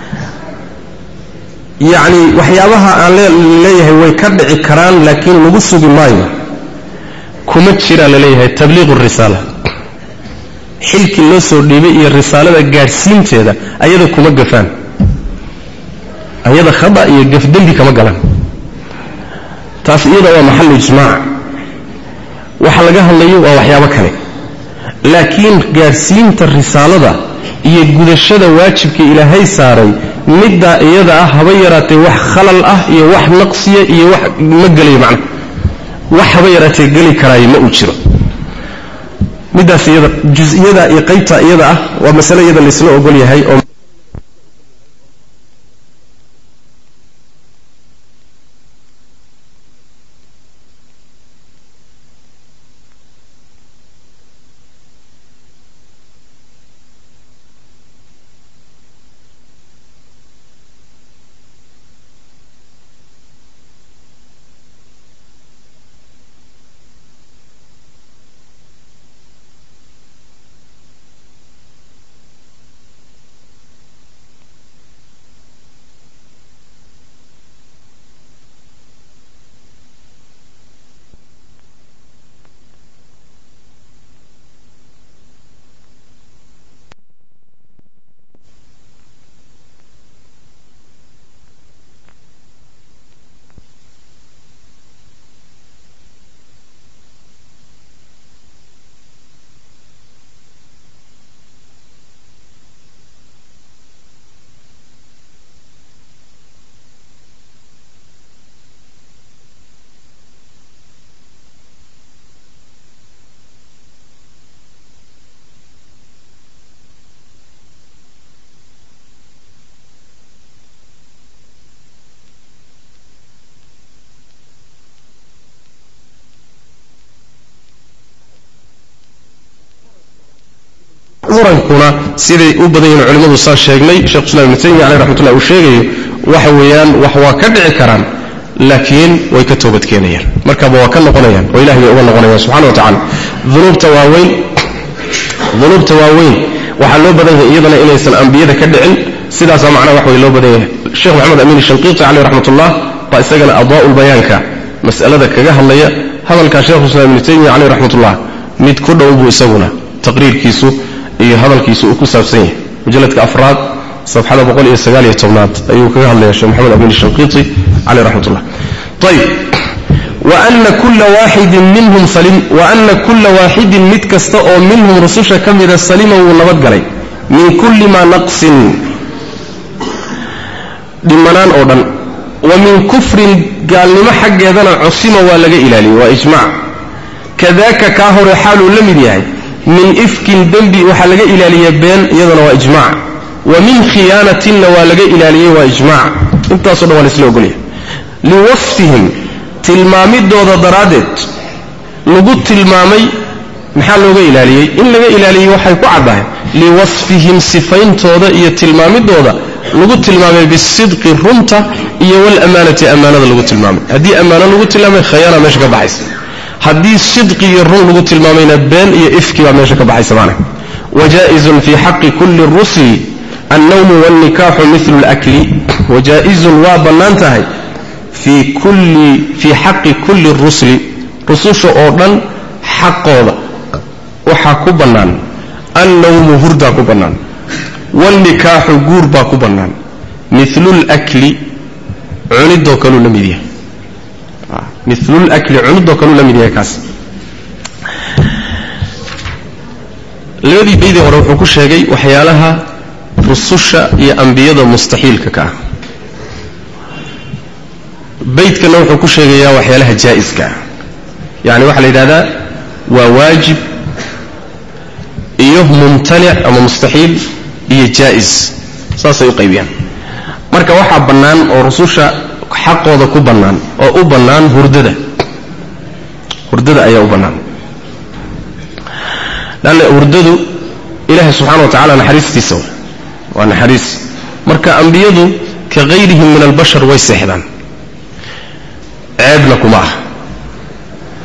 yacni waxyaabaha aan leeyahay way ka dhici karaan laakiin lagu sugi maayo kuma jiraa laleeyahay tabliiqu risaala xilkii loo soo dhiibay iyo risaalada gaadhsiinteeda ayada kuma gafaan ayada khada iyo gafdembi kama galaan taas iyada waa maxalu ijmaac waxa laga hadlayo waa waxyaabo kale laakiin gaadhsiinta risaalada iyo gudashada waajibka ilaahay saaray middaa iyada ah haba yaraatee wax khalal ah iyo wax naqsiya iyo wax ma gelayo macna wax haba yaraatee geli karaayo ma uu jiro middaas iyada jus-iyada iyo qaybta iyada ah waa masale iyada laysla ogol yahay oo murankuna siday u badan yihiin culimmadu saa sheegnay shekhu islam ibnu taymiya caleyh raxmatullah uu sheegayo waxa weeyaan wax waa ka dhici karaan laakiin way ka toobadkeenayaan markaba waa ka noqonayaan oo ilahay bay uga noqonayaan subxana wa tacala dunuubta waaweyn dunuubta waaweyn waxaa loo badan yahay iyadana inaysan ambiyada ka dhicin sidaasaa macnaha wax way loo badan yahay sheekh maxamed amiin shanqiiti caleyh raxmatullah baa isagana adwaa'ul bayaanka mas'alada kaga hadlaya hadalkaa shekhu islam ibnu taymiya caleyh raxmatullah mid ku dhow buu isaguna taqriirkiisu iyo hadalkiisu uu ku saabsan yahay mujalladka afraad safxada boqol iyo sagaal iyo tobnaad ayuu kaga hadlaya sheekh maxamed amin shanqiiti caleyh raxmatullah ayib waana kulla waaxidin minhum salim wa ana kulla waaxidin mid kasta oo minhum rususha ka mida salima wuu nabadgalay min kulli maa naqsin dhimanaan oo dhan wa min kufrin gaalnimo xaggeedana cusima waa laga ilaaliyey waa ijmac kadaaka kaa hore xaaluu la mid yahay min ifkin dembi waxaa laga ilaaliya been iyadana waa ijmac wa min khiyaanatinna waa laga ilaaliyey waa ijmac intaaso dhan waa laisla ogolyahay liwasfihim tilmaamidooda daraaddeed lagu tilmaamay maxaa looga ilaaliyey in laga ilaaliyey waxay ku caddahay liwasfihim sifayntooda iyo tilmaamidooda lagu tilmaamay bisidqi runta iyo walamaanati ammaanada lagu tilmaamay haddii ammaano lagu tilmaamay khayaana meesha ka baxaysa haddii sidqi iyo run lagu tilmaamayna been iyo ifki baa meesha ka baxaysa macna wajaa'izun fii xaqi kulli rusli annawmu waalnikaaxu milu lakli wajaa'izun waa bannaan tahay fii kulli fii xaqi kulli rusli rususha oo dhan xaqooda waxaa ku bannaan annawmu hurdaa ku bannaan waalnikaaxu guur baa ku bannaan milulakli cunidoo kaluu la mid yahay milulakli cunidoo kaluu la mid yahay kaas labadii baydii hore wuxuu ku sheegay waxyaalaha rususha iyo ambiyada mustaxiilka ka ah baydkana wuxuu ku sheegayaa waxyaalaha jaa'iska ah yacni waxaa la yidhahdaa waa waajib iyo mumtanic ama mustaxiil iyo jaa'is saasay u qaybiyaan marka waxaa bannaan oo rususha xaqooda ku bannaan oo u bannaan hurdada hurdada ayaa u bannaan lanna hurdadu ilaahay subxana wa tacala naxariistiisa waa naxariis marka ambiyadu ka hayrihim min albashar way seexdaan ceebna kuma ah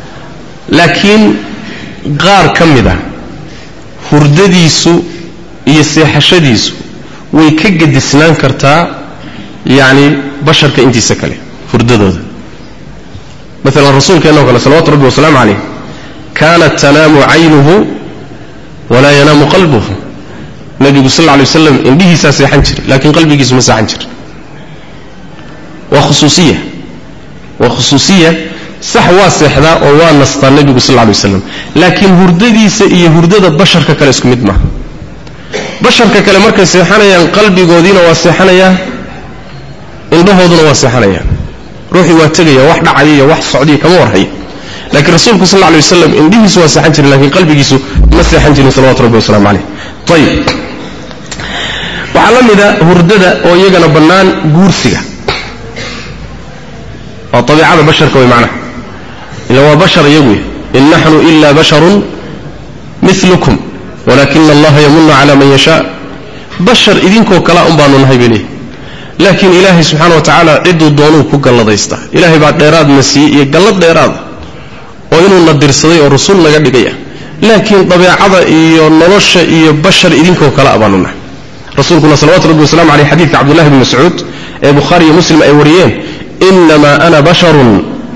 laakiin qaar ka mid a hurdadiisu iyo seexashadiisu way ka gedisnaan kartaa yacni basharka intiisa kale hurdadooda maalan rasuulkeenna o kale salawatu rabbi wasalaamu calayh kaanat tanaamu caynuhu walaa yanaamu qalbuhu nebigu sal lla lay waslam indhihiisaa seexan jiray laakiin qalbigiisu ma seexan jir waa khusuusiya waa khusuusiya sax waa seexdaa oo waa nastaa nebigu sal lla lay waslam laakiin hurdadiisa iyo hurdada basharka kale isku mid maaha basharka kale markay seexanayaan qalbigoodiina waa seexanayaa indhahooduna waa seexanayaan ruuxii waa tegaya wax dhacaya iyo wax socdiya kama warhaya laakiin rasuulku sal lla lay waslam indhihiisu waa seexan jirin lakiin qalbigiisu ma seexan jirin salawatu rabbi wasalaamu calayh ayib waxaa la mida hurdada oo iyagana bannaan guursiga waa abiicada basharka way macnaha ila waa bashar iyagu in naxnu ila basharun milukum walakina allaha yamunu cala man yashaa bashar idinkoo kalea un baanu nahay bay leeyihi laakiin ilaahay subxaana wa tacaala cidduu doonuu ku galladaystaa ilaahay baa dheeraadna siiyey iyo gallad dheeraada oo inuuna dirsaday oo rasul naga dhigaya laakiin dabeecada iyo nolosha iyo bashar idinkoo kale a baanu nahay rasuulkuna salawatu rabbi wasalamu aleyh xadidka cabdullahi bni mascuud ee bukhaari iyo muslim ay wariyeen inamaa ana basharun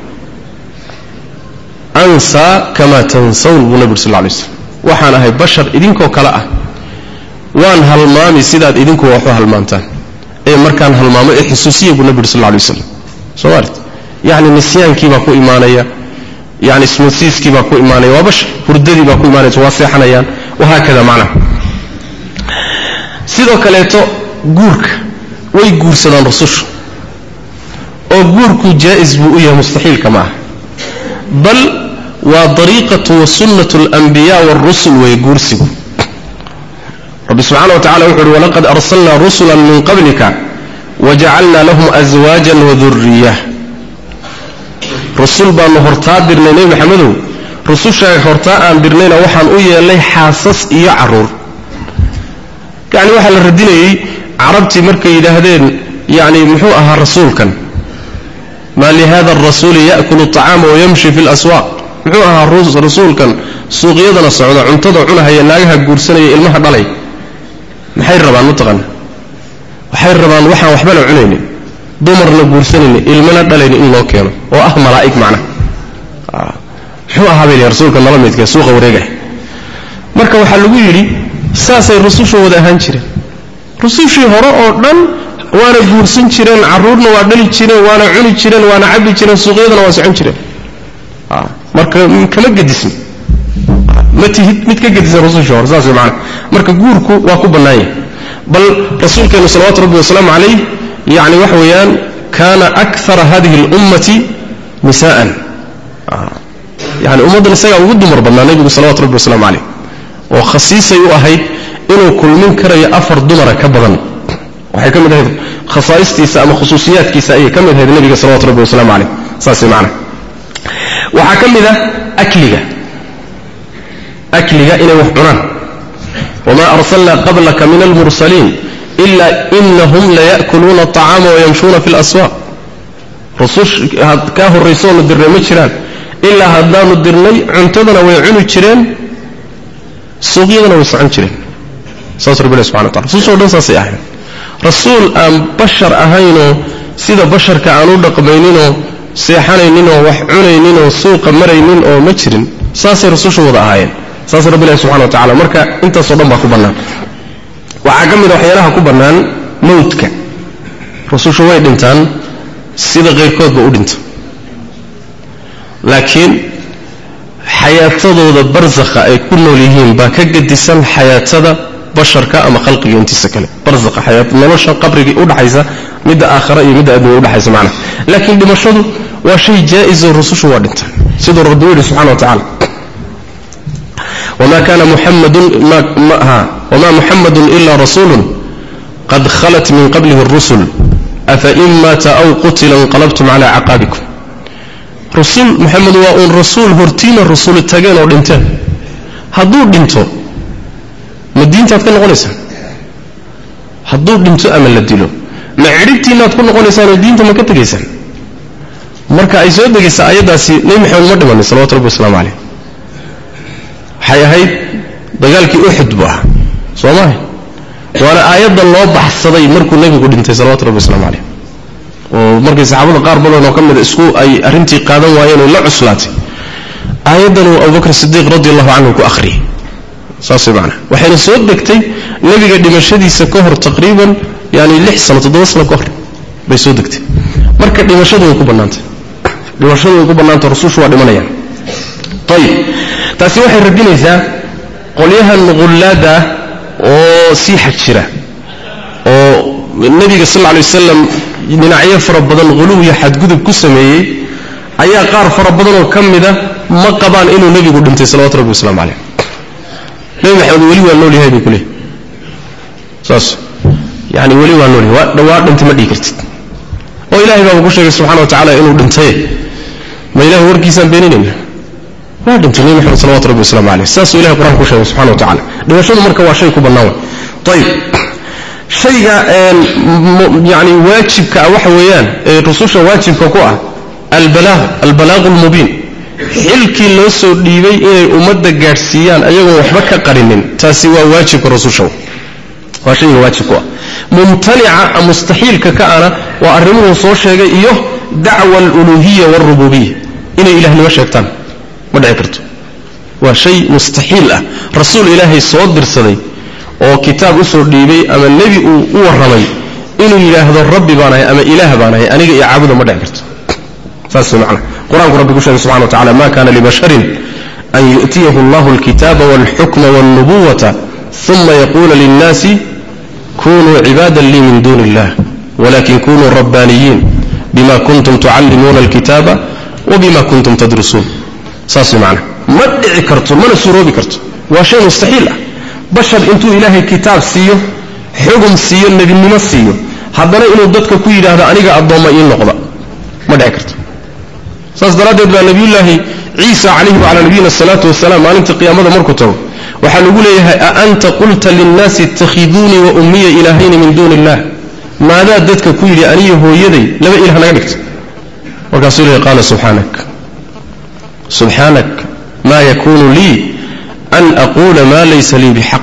ansaa kama tansawn buu nabi ur sal lay slam waxaan ahay bashar idinkoo kale ah waan halmaami sidaad idinku waxu halmaantaan ee markaan halmaamo ee xusuusiya buu nabi ur sal lay waslam soo maart yacni nisyaankiibaa ku imaanaya yani ismasiiskii baa ku imaanaya waa bashar hurdadii baa ku imaanaysa waa seexanayaan wahaakada macnaha sidoo kaleeto guurka way guursadaan rusushu oo guurku jaa'is buu u yahay mustaxiilka ma aha bal waa dariiqatu wa sunnatu alanbiya waarusul weeye guursigu rabbi subxana wa tacala wuxu uhi walaqad arsalnaa rusula min qablika wajacalna lahum aswaajan waduriyah rasul baanu hortaa dirnay nebi maxamedow rusushaa hortaa aan dirnayna waxaan u yeelnay xaasas iyo caruur yacni waxaa la radinayey carabtii markay yidhaahdeen yacni muxuu ahaa rasuulkan maa lihada arasuuli ya'kulu aطacaama wayamshi fi laswaaq muxuu ahaa rasuulkan suuqyadana socda cuntada cunahaya naagaha guursanaya ilmaha dhalay maxay rabaan mataqaana waxay rabaan waxaan waxbana cunaynin dumarna guursanaynin ilmana dhalayni in loo keeno oo ah malaa'ig macnaha muxuu ahaa bay rasuulka nala midka suuqa wareegah marka waxaa lagu yidhi saasay rususha wada ahaan jireen rusushii hore oo dhan waana guursan jireen carruurna waa dhali jireen waana cuni jireen waana cabbi jireen suuqyadana waa socon jireen marka kama gedisni ma tihid mid ka gedisan rusushii hore saas maana marka guurku waa ku bannaan yahay bal rasuulkeenu salawatu rabbi wasalaamu calayh yani waxa weeyaan kaana akara hadihi اlummati nisaan yani ummaddan isagaa ugu dumar badnaa nebigu salawatu rabbi wasalaamu calayh oo khasiisay u ahayd inuu kulmin karayo afar dumara ka badan waxay ka mid ahayd khasaa'istiisa ama khusuusiyaadkiisa ayay ka mid ahayd nebiga salawatu rabbi wasalaamu calayh saas macana waxaa ka mid ah akliga akliga inay wax cunaan wma arsalna qablaka min almursaliin ila inahum laya'kuluuna aطacaama wayamshuuna fi اlaswaaq rusush kaa horraysoonu dirnay ma jiraan ilaa haddaanu dirnay cuntadana way cuni jireen suuqyadana way socon jireen saas rabbi ilahi subxana wa tala rusushoo dhan saasay ahayn rasuul aan bashar ahaynoo sida basharka aan u dhaqmayninoo seexanayninoo wax cunayninoo suuqa maraynin oo ma jirin saasay rusushu wada ahaayeen saas rabbi ilahi subxana wa tacala marka intaasoo dhan baa ku bannaan waxaa ka mid a waxyaalaha ku bannaan mawdka rusushu way dhintaan sida qayrkoodba u dhinta laakiin xayaatadooda barsakha ay ku nool yihiin baa ka gedisan xayaatada basharka ama khalqiga intiisa kale barsakha xayaa nolosha qabrigii udhaxaysa midda aakhara iyo midda adduunya udhaxaysa macnaha laakiin dhimashadu waa shay jaa-iso rusushu waa dhintaan siduu rabbi u yidhi subxana wa tacala wma kana wma muxamadu ila rasuulu qad khalat min qablihi اrusul afain maata aw qutila inqalabtum cala caqaabikum rusul muxamed waa uun rasuul hortiina rusuli tageen oo dhinteen hadduu dhinto ma diintaad ka noqonaysaan hadduu dhinto ama la dilo ma cidhibtiinaad ku noqonaysaan oo diinta ma ka tegaysaan marka ay soo degaysa ayaddaasi nebi maxamed ma dhimanin salawatu rabbi wasalaamu caleyh waxay ahayd dagaalkii uxud buu ahaa soo maha waana aayadda loo baxsaday markuu nebigu dhintay salawatu rabbi waslamu caleyh oo markay saxaabada qaar badan oo ka mida isku ay arrintii qaadan waayeen oo la cuslaatay aayaddan uu abubakr sidiiq radi allahu canhu ku akhriyey saas way macnaha waxayna soo degtay nebiga dhimashadiisa ka hor taqriiban yani lix sano toddoba sano ka hor bay soo degtay marka dhimashadu way ku bannaantay dhimashadu way ku bannaanta rusushu waa dhimanayaan ayib taasi waxay radinaysaa qolyahan qullaada oo sii xaj jira oo nebiga sal lla lay wasalam dhinacyo fara badan quluw iyo xadgudub ku sameeyey ayaa qaar fara badanoo ka mida ma qabaan inuu nebigu dhintay salawatu rabbi waslamu caleyh nebi maxamed weli waa nool yahay bay ku leehay saas yani weli waa nool yahay waa dhawaa dhintay ma dhihi kartid oo ilahay baaba ku sheegay subxana wa tacala inuu dhintay ma ilahay warkiisaan beeninayna waa dhintay nebi maxamed salawatu rabbi waslamu caleyh saasuu ilahay qur-aanka ku sheegay subxana wa tacala dhimashadu marka waa shay ku bannaan way ayib shayga yani waajibka ah waxa weeyaan ee rususha waajibka ku ah albalaaq albalaaqu lmubiin xilkii loo soo dhiibay inay ummadda gaadhsiiyaan ayagoon waxba ka qarinin taasi waa waajibka rususha waa shayga waajibku ah mumtanica mustaxiilka ka ana waa arrimuhuu soo sheegay iyo dacwa aluluhiya waalrububiya inay ilahnimo sheegtaan ma dhici karto waa shay mustaxiil ah rasuul ilaahay soo dirsaday oo kitaab usoo dhiibay ama nebi uu u warramay inuu yidhaahdo rabbi baan ahay ama ilaah baan ahay aniga iyo caabuda ma dhici karto saas way macna qur-aanku rabbi ku sheegay subxana wa tacala ma kana libasharin an yu'tiyahu allahu alkitaaba walxukma walnubuwata uma yaquula linnaasi kunuu cibaada lii min duuni illah walakin kunuu rabbaaniyiin bima kuntum tucallimuuna alkitaaba wabima kuntum tadrusuun saas way macna ma dhici karto mana suroobi karto waa shay mustaxiil ah bashar intuu ilaahay kitaab siiyo xugum siiyo nebinimo siiyo haddana inuu dadka ku yidhaahdo aniga addoomma ii noqda ma dhici karto saas daraaddeed baa nebiyullaahi ciisa calayhi wacalaa nabiyina asalaatu wasalaam maalinta qiyaamada markuu tago waxaa lagu leeyahay a anta qulta linnaasi ittakhiduunii wa ummiya ilaahayni min duuni illah maadaa dadka ku yidhi aniyo hooyaday laba ilah naga dhigta markaasuu leeyahy qaala subxaanak subxaanak maa yakuunu lii an aquula maa laysa lii bixaq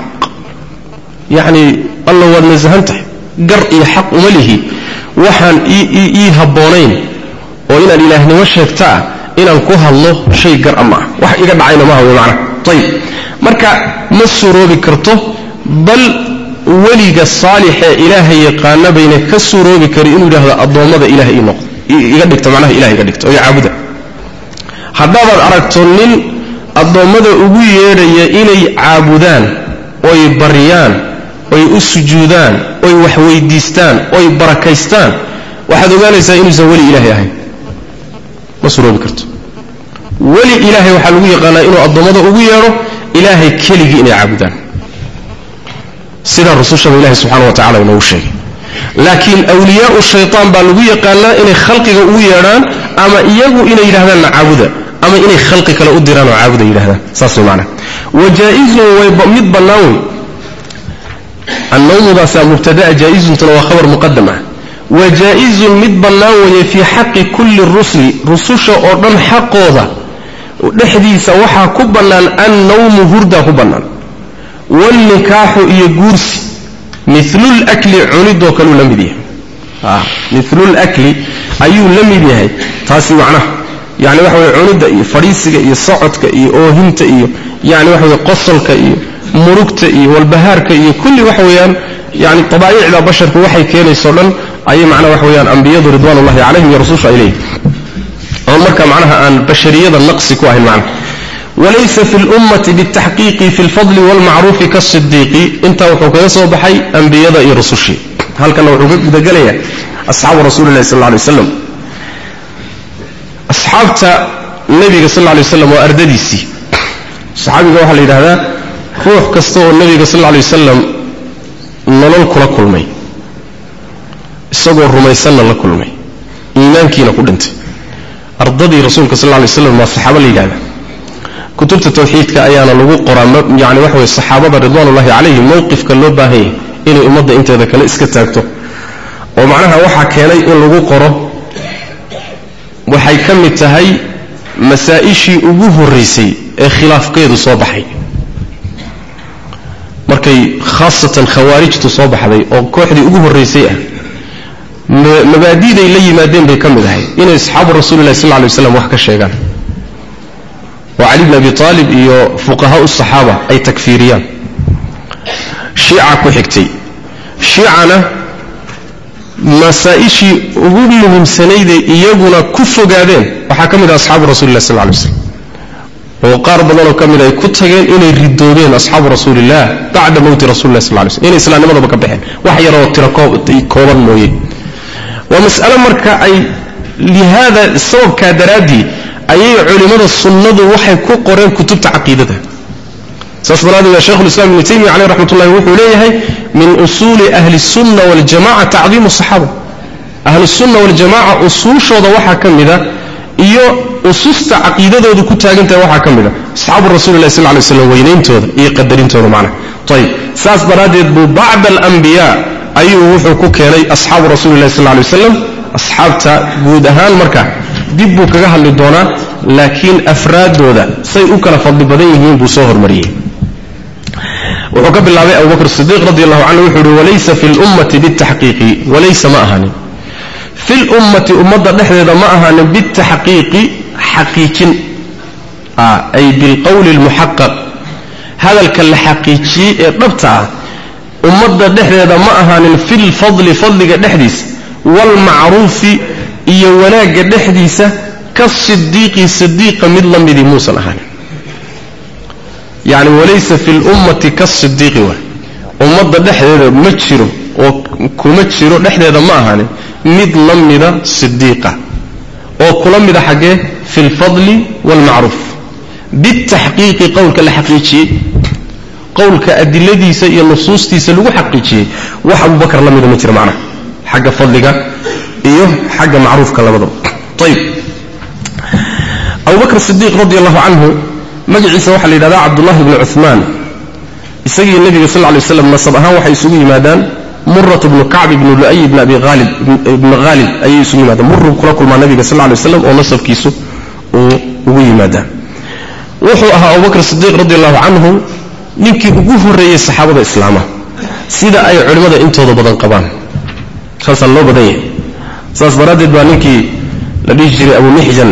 yacni alla waad nasahan tahay gar iyo xaq uma lihi waxaan ii habboonayn oo inaan ilaahnimo sheegtaa inaan ku hadlo shay gar a ma ah wax iga dhacayna maaha wey macnaha ayib marka ma suroobi karto bal weliga saalixee ilaahay yaqaana bayna ka suroobi kari inuu yidhahdo addoommada ilaah ii noqdo iga dhigto macnaha ilah iga dhigto oo caabuda haddaabaad aragto nin addoommada ugu yeedhaya inay caabudaan oy baryaan oy u sujuudaan oy wax weydiistaan oy barakaystaan waxaad ogaanaysaa inuusan weli ilaahay ahayn ma suroobi karto weli ilaahay waxaa lagu yaqaanaa inuu addoommada ugu yeedho ilaahay keligii inay caabudaan sidaa rusushaba ilahay subxana wa tacala inoogu sheegay laakiin awliyaau shaytaan baa lagu yaqaanaa inay khalqiga ugu yeedhaan ama iyagu inay yidhahdaan na caabuda ama inay khalqi kale u diraan oo caabuda yidhahdaan saas way macnaha wajaa-izun way mid bannaan wey annawmudaasaa mubtadaa jaa-izuntuna waa khabar muqadam ah wajaa-izun mid bannaan weeye fii xaqi kulli rusli rususha oo dhan xaqooda dhexdiisa waxaa ku bannaan annawmu hurdaa ku bannaan waalnikaaxu iyo guursi milulakli cunidoo kaluu la mid yahay milulakli ayuu la mid yahay taasi macnaha yani waxa weye cunidda iyo fadhiisiga iyo socodka iyo oohinta iyo yani waxa weye qosolka iyo murugta iyo walbahaarka iyo kulli waxa weeyaan yani tabaa'icda basharku waxay keenayso dhan ayay macnaha waxa weyaan ambiyadu ridwan ullahi calayhim iyo rasusha ay leeyihin oon marka macnaha aan bashariyada naqsi ku ahayn macnaha walaysa fi lummati bitaxqiiqi fi lfadli walmacruufi kaasidiiqi intaa wuxuu kaga soo baxay ambiyada iyo rusushii halkana wuxuu ka gudagelayaa asxaabu rasuuli lahi sal lla alay waslam asxaabta nebiga sal lla alay waslam waa ardadiisii saxaabiga waxaa la yidhahdaa ruux kasta oo nebiga sal lla alay wasalam nolol kula kulmay isagoo rumaysanna la kulmay iimaankiina ku dhintay ardadii rasuulka sal lla alay waslam waa saxaabo la yidhahda kutubta tawxiidka ayaana lagu qoraa yani waxa weye saxaabada ridwaanullahi calayhim mowqifka loo baahan yahay inay ummadda inteeda kale iska taagto oo macnaha waxaa keenay in lagu qoro waxay ka mid tahay masaa-ishii ugu horraysay ee khilaafkeedu soo baxay markay khaasatan khawaarijtu soo baxday oo kooxdii ugu horraysay ah mabaadiday la yimaadeen bay ka mid ahay inay asxaabu rasuulillahi sal lla lay waslam wax ka sheegaan oo cali bn abi aalib iyo fuqahaa saxaaba ay takfiiriyaan shiica ku xigtay shiicana masaa-ishii ugu muhiimsanayday iyaguna ku fogaadeen waxaa ka mid ah asxaabu rasulilah sal lay slam oo qaar badanoo ka mid ay ku tageen inay ridoobeen asxaabu rasuulilah bacda mowti rasulilah sal lay slm inay islaamnimadaba ka baxeen wax yaroo tiro kooban mooye waa mas'alo marka ay lihaada sababkaa daraaddii ayay culimmada sunnadu waxay ku qoreen kutubta caqiidada saas daraaddeed shekhulislam ibnu taymiya caleyh raxmat ullahi wuxuu leeyahay min usuuli ahli sunna waljamaca tacdiimu saxaaba ahlusunna waljamaca usuushooda waxaa ka mida iyo ususta caqiidadoodu ku taagantahay waxaa ka mida asxaabu rasulilahi sal lay slam weynayntooda iyo qadarintooda macnaha ayib saas daraaddeed buu bacda alambiyaa ayuu wuxuu ku keenay asxaabu rasuulilahi sal lay waslam asxaabta guud ahaan marka dib buu kaga hadli doonaa laakiin afraaddooda say u kala fadli badan yihiin buu soo hormariyey wuxuu ka bilaabay abubakr sidiiq radi allahu canhu wuxuu uhi walaysa fi lummati bitaxqiiqi walaysa ma ahaanin fi lummati ummadda dhexdeeda ma ahaanin bitaxqiiqi xaqiijin ay bilqowli lmuxaqaq hadalka la xaqiijiyey ee dhabta ah ummadda dhexdeeda ma ahaanin fi lfadli fadliga dhexdiisa waalmacruufi iyo wanaagga dhexdiisa ka sidiiqi sidiiqa mid la midii muusan ahaanin yacni walaysa fi lummati kasidiiqi waay ummadda dhexdeeda ma jiro oo kuma jiro dhexdeeda ma ahaanin mid la mida sidiiqa oo kula mida xaggee fi lfadli waalmacruuf bitaxqiiqi qowlka la xaqiijiyey qowlka adiladiisa iyo nusuustiisa lagu xaqiijiyey wax abubakar la mida ma jiro macnaha xagga fadliga iyo xagga macruufka labadaba ayib abubakr sidiiq radi allahu canhu magaciisa waxaa la yidhahdaa cabdullahi bni cumaan isagii nebiga sal lay slam nasab ahaan waxay isugu yimaadaan murat bnu kacb ibnu lu'ay ibn abi aalib ibni khaalib ayay isugu yimaadaan muruu kula kulmaa nabiga sal lay waslam oo nasabkiisu uu ugu yimaadaa wuxuu ahaa abubakr sidiiq radi allahu canhu ninkii ugu horreeyey saxaabada islaama sida ay culimmada intooda badan qabaan saasaa loo badan yahay saas daraaddeed baa ninkii la dhihi jiray abu mixjan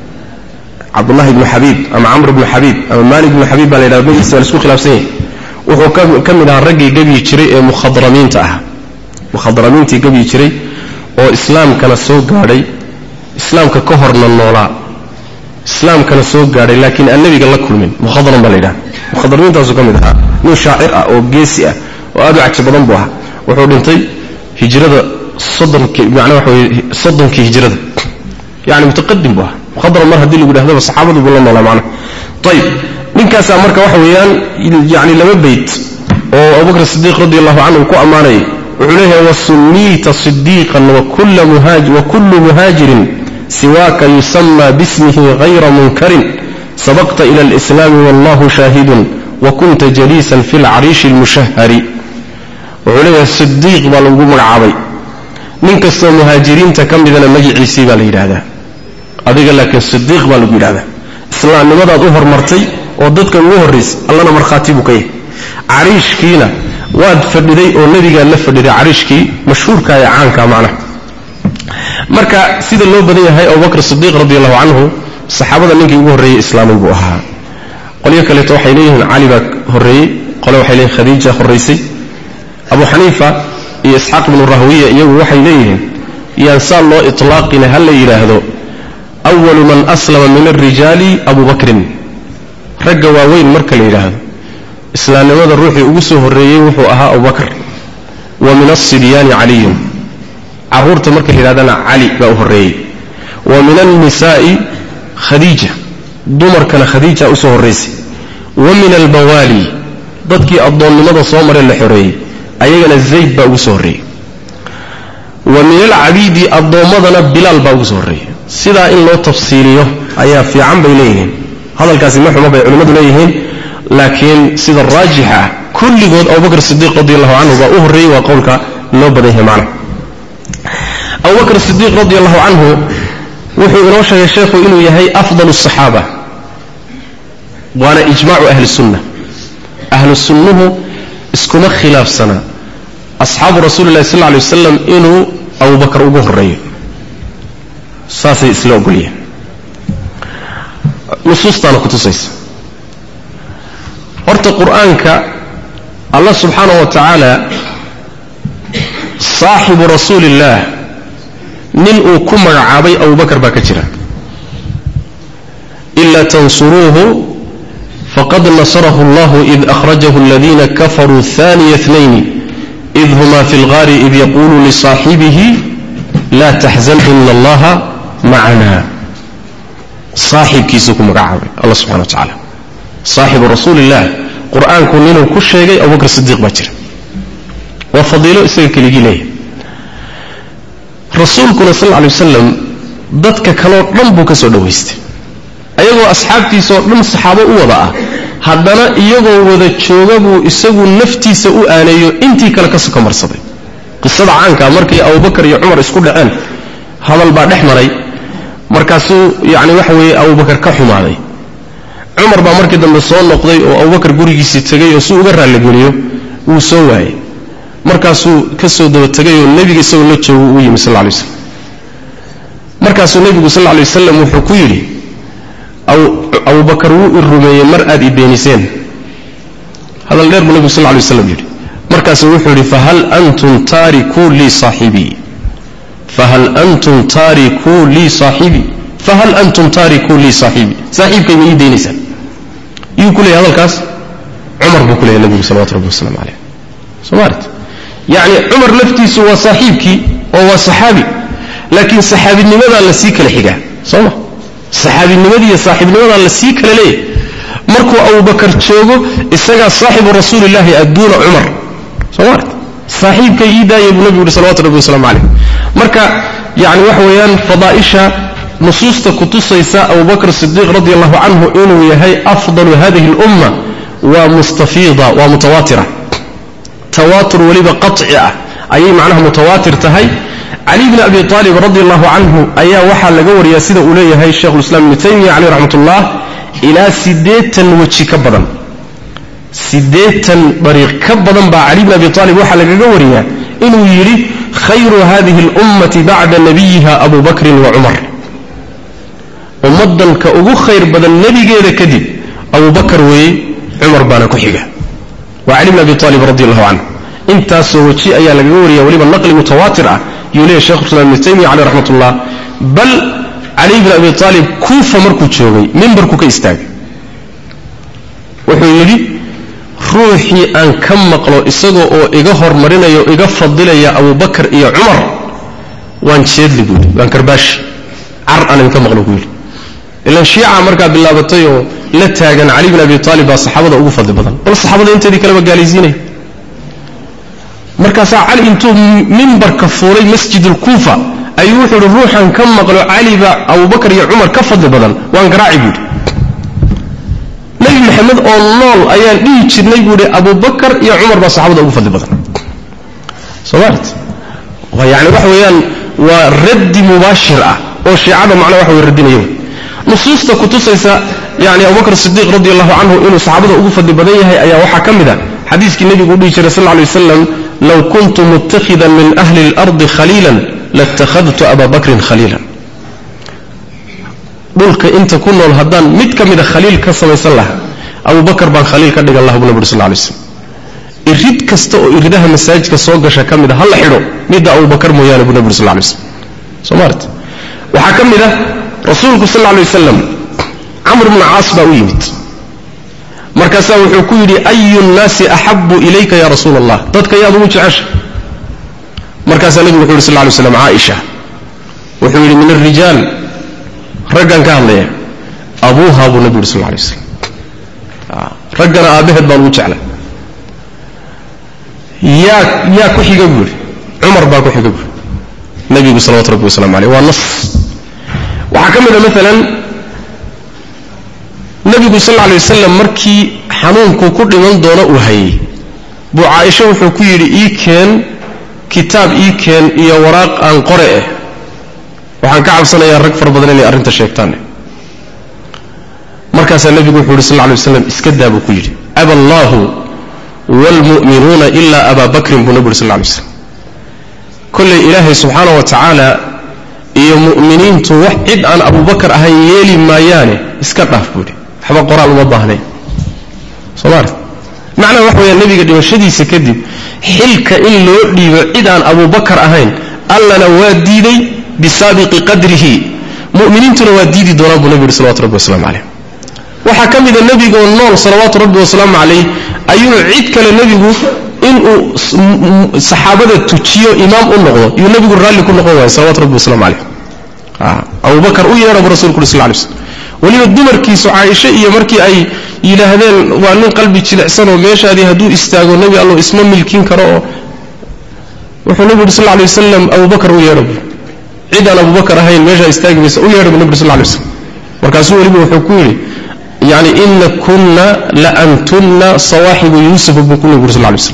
cabdullahi ibnu xabiib ama camr ibnu xabiib ama maalik ibnu xabiib baa la yidhahda magiisa waa la isku khilaafsan yahay wuxuu ka mid ahaa raggii gebyi jiray ee mukhadramiinta ah mukhadramiintii gebyi jiray oo islaamkana soo gaadhay islaamka ka horna noolaa islaamkana soo gaadhay laakiin aan nebiga la kulmin mukhadram baa la yidhahda mukhadramiintaasuu ka mid ahaa nin shaacir ah oo geesi ah oo aad u caji badan buu ahaa wuxuu dhintay hijrada soddonkii macnaa waxa weye soddonkii hijrada yani mutaqadim buu ahaa mukhadram mar haddii lagu yidhahdaba saxaabadii buu la noolaa macnaha ayib ninkaasaa marka waxa weeyaan yani laba beyt oo abubakr sidiiq radi allahu canhu ku ammaanayay wuxuu leeyahay wasunniita sidiiqan wakullu muhaajirin siwaaka yusama bismihi hayra munkarin sabaqta ila alislaami wallahu shaahidun wakunta jaliisan fi lcariishi lmushahari wuxuu leeyahay sidiiq baa lagu magacaabay nin kastoo muhaajiriinta ka midana magiciisii baa la yidhaahdaa adiga laakiin sidiiq baa lagu yidhahdaa islaamnimadaad u hormartay oo dadka ugu horraysay allana markhaati buu ka yahay cariishkiina waad fadhiday oo nebigaad la fadhiday cariishkii mashhuurka ee caanka macnaha marka sida loo badan yahay abubakr sidiiq radi allahu canhu saxaabada ninkii ugu horreeyey islaamay buu ahaa qolyo kaleeto waxay leeyihiin cali baa horreeyey qole waxay leeyihin khadiija horraysay abu xaniifa iyo isxaaq ibnu rahwiya iyagu waxay leeyihiin yaan saa loo itlaaqina ha la yidhaahdo awalu man aslama min alrijaali abu bakrin ragga waaweyn marka la yidhaahdo islaamnimada ruuxii ugu soo horreeyey wuxuu ahaa abubakr wa min alsibyaani caliyun carruurta marka la yidhahdana cali baa u horreeyey wa min alnisaa'i khadiija dumarkana khadiija usoo horraysay wa min albawaali dadkii addoonnimada soo maree la xoreeyey ayagana zayd baa ugu soo horreeyey wa min alcabiidi addoommadana bilaal baa ugu soo horreeyey sidaa in loo tafsiiliyo ayaa fiican bay leeyihiin hadalkaasi ma xumo bay culimmadu leeyihiin laakiin sida raajixa ah kulligood abubakr sidiiq radi allahu canhu baa u horreeyey waa qowlka loo badan yahay macna abubakr sidiiq radi allahu canhu wuxuu inoo sheegay sheekhu inuu yahay afdal الصaxaaba waana ijmacu ahli sunna ahlu sunnuhu iskuma khilaafsana asxaabu rasuuli lahi sal lla alay wasalam inuu abubakar ugu horeeyo saasay isla ogolyihin nusuustaana kutusaysa horta qur-aanka allah subxaanaه wa tacaala saaxibu rasuuli اllah nin uu ku magacaabay abubakar baa ka jira ila tansuruuhu faqad nasarahu اllah id akhrajahu اladina kafaruu ثaniya اثnayn id hma fi اlgaari id yaqulu lisaaxibihi la taxzan ina allaha macana saaxibkiisuu ku magacaabay allah subxana wa tacaala saaxibu rasuuli illah qur-aanku ninuu ku sheegay abubakr sidiiq baa jira waa fadiilo isaga keligii leeyahay rasuulkuna sal lla lay wasalam dadka kaleo dhan buu ka soo dhowaystay ayagoo asxaabtiisaoo dhan saxaabo u wada ah haddana iyagoo wada jooga buu isagu naftiisa u aaneeyo intii kale ka soka marsaday qisada caankaa markay abubakar iyo cumar isku dhaceen hadal baa dhex maray markaasuu yacni waxa weeye abubakar ka xumaaday cumar baa markii dambe soo noqday oo abubakar gurigiisii tegay oo si uga raalligeliyo wuu soo waayey markaasuu ka soo daba tegay oo nebiga isagoo la joogo uu yimi sal lla lay waslam markaasuu nebigu sal lla lay wasalam wuxuu ku yidhi abubakar wuu i rumeeyey mar aad i beeniseen hadal dheer buu nebigu sal lla lay waslam yidhi markaasuu wuxuu yidhi fahal antum taarikuu lii saaxibii fahal antum taarikuu lii saaxibii fahal antum taarikuu lii saaxibii saaxiibkay ma ii daynaysaan yuu ku leeyahy hadalkaas cumar buu ku leeyahy nebigu salawatu rabbi waslamu caleyh somalit yacni cumar laftiisu waa saaxiibkii oo waa saxaabi laakiin saxaabinimadaa la sii kala xigaa soo ma saxaabinimadii iyo saaxiibnimadaa la sii kala leeyahy markuu abubakar joogo isagaa saaxibu rasuulillahi adduuna cumar soo malit saaxiibkay ii daaya buu nebigu uhi salawatu rabbi waslamu caleyh marka yani waxa weeyaan fadaa'isha nusuusta kutusaysa abubakr sidiiq radi allahu canhu inuu yahay afdalu hadihi اlumma waa mustafiida waa mutawaatira tawaatur weliba qaطci ah ayay macnaha mutawaatir tahay cali bni abi aalib radi allahu canhu ayaa waxaa laga wariyaa sida uu leeyahay sheikhulislam ibnu taymiya caleyh raxmat ullah ilaa siddeetan weji ka badan siddeetan dariiq ka badan baa cali bni abi aalib waxaa lagaga wariyaa inuu yidhi khayru hadihi اlummati bacda nabiyiha abu bakrin wa cumar ummaddanka ugu khayr badan nebigeeda kadib abubakar weeye cumar baana ku xiga waa cali bn abi aalib radi allahu canhu intaasoo weji ayaa lagaga wariya weliba naqli mutawaatir ah yuu leeyahy shekhu islam ibnu taymiya caleyh raxmat ullah bal cali bn abi aalib kuufa markuu joogay mimbarku ka istaagay wuxuu yidhi ruuxii aan ka maqlo isaga oo iga hormarinaya o iga fadilaya abubakar iyo cumar waan jeedli buu yidhi waan karbaashi car aan idinka maqlo buu yidhi ilan shiica markaa bilaabatay oo la taagan cali bin abi aalib baa saxaabada ugu fadli badan bal saxaabada inteedii kaleba gaalaysiinaya markaasaa cali intuu mimbarka fuulay masjidulkuufa ayuu wuxuu ihi ruuxan ka maqlo cali baa abubakar iyo cumar ka fadli badan waan garaaci buu yidhi nebi maxamed oo nool ayaan dhihi jirnay buu ihi abubakar iyo cumar baa saxaabada ugu fadli badan somalit yani waxa weeyaan waa raddi mubaashir ah oo shiicada macnaa waxa way radinaya nusuusta kutusaysa yani abubakr sidiiq radi allahu canhu inuu saxaabada ugu fadli badan yahay ayaa waxaa ka mid a xadiiskii nebigu u dhihi jiray sal lay waslam low kuntu mutakhidan min ahli اlardi khaliilan latakhadtu aba bakrin khaliilan dhulka inta ku nool haddaan mid ka mida khaliil ka samaysan lahaa abubakar baan khaliil ka dhigan laha bu naburi sal lay slam irid kasta oo iridaha masaajidka soo gasha ka mid a ha la xidho midda abubakar mooyaane bu naburi sal lay slam somaart waxaa ka mid a rasuulku sal lla lay wasalam camr bnu caas baa u yimid markaasaa wuxuu ku yidhi ayu nnaasi axabu ilayka ya rasuula allah dadka yaad ugu jecesha markaasaa nebigu wuxu yhi sal ly slam caaisha wuxuu yidhi min alrijaal raggan ka hadlaya abuuha buu nebigu yidhi sal lay waslam raggana aabbaheed baan ugu jeclay yaa yaa ku xiga buu yidhi cumar baa ku xiga buu yidhi nebigu salawatu rabbi waslamu aleyh waa nas waxaa ka mid a maalan nebigu sal lla alay wasalam markii xanuunku ku dhiman doono uu hayay buu caaisho wuxuu ku yidhi ii keen kitaab ii keen iyo waraaq aan qore eh waxaan ka cabsanayaa rag fara badan inay arrinta sheegtaan markaasaa nebigu wuxuu yidhi sal lla alay waslam iska daa buu ku yidhi aba allaahu waalmu'minuuna ilaa abaa bakrin buu nebigu yuri sal lla alay slam kollay ilaahay subxaana wa tacaala iyo mu'miniintu wax cid aan abubakar ahayn yeeli maayaane iska dhaaf buu yidhi waxba qoraal uma baahnayn soo maarta macnaha wax weeyaan nebiga dhimashadiisa kadib xilka in loo dhiibo cid aan abubakar ahayn allana waa diiday bisaabiqi qadrihi mu'miniintuna waa diidi doonaan buu nebigu yidhi salawatu rabbi waslamu calayh waxaa ka mida nebigaoo nool salawaatu rabbi wasalaamu calayh ayuu cid kale nebigu inuu saxaabada tujiyo imaam u noqdo iyuu nebigu raalli ku noqon waaya salawatu rabbi waslamu calayh abubakar u yeedha buu rasulku uri sal lay slm weliba dumarkiisu caaisho iyo markii ay yidhaahdeen waa nin qalbi jilicsanoo meeshaadii hadduu istaago nebi allo isma milkin karo oo wuxuu nebigu yuri sal lay wasalam abubakar u yeedha bu cid aan abubakar ahayn meeshaa istaagi maysa u yeedha bu nebi sal lay waslam markaasuu weliba wuxuu ku yidhi yani ina kunna la antunna sawaaxibu yuusuf buu ku nebigu yuri sal lay waslam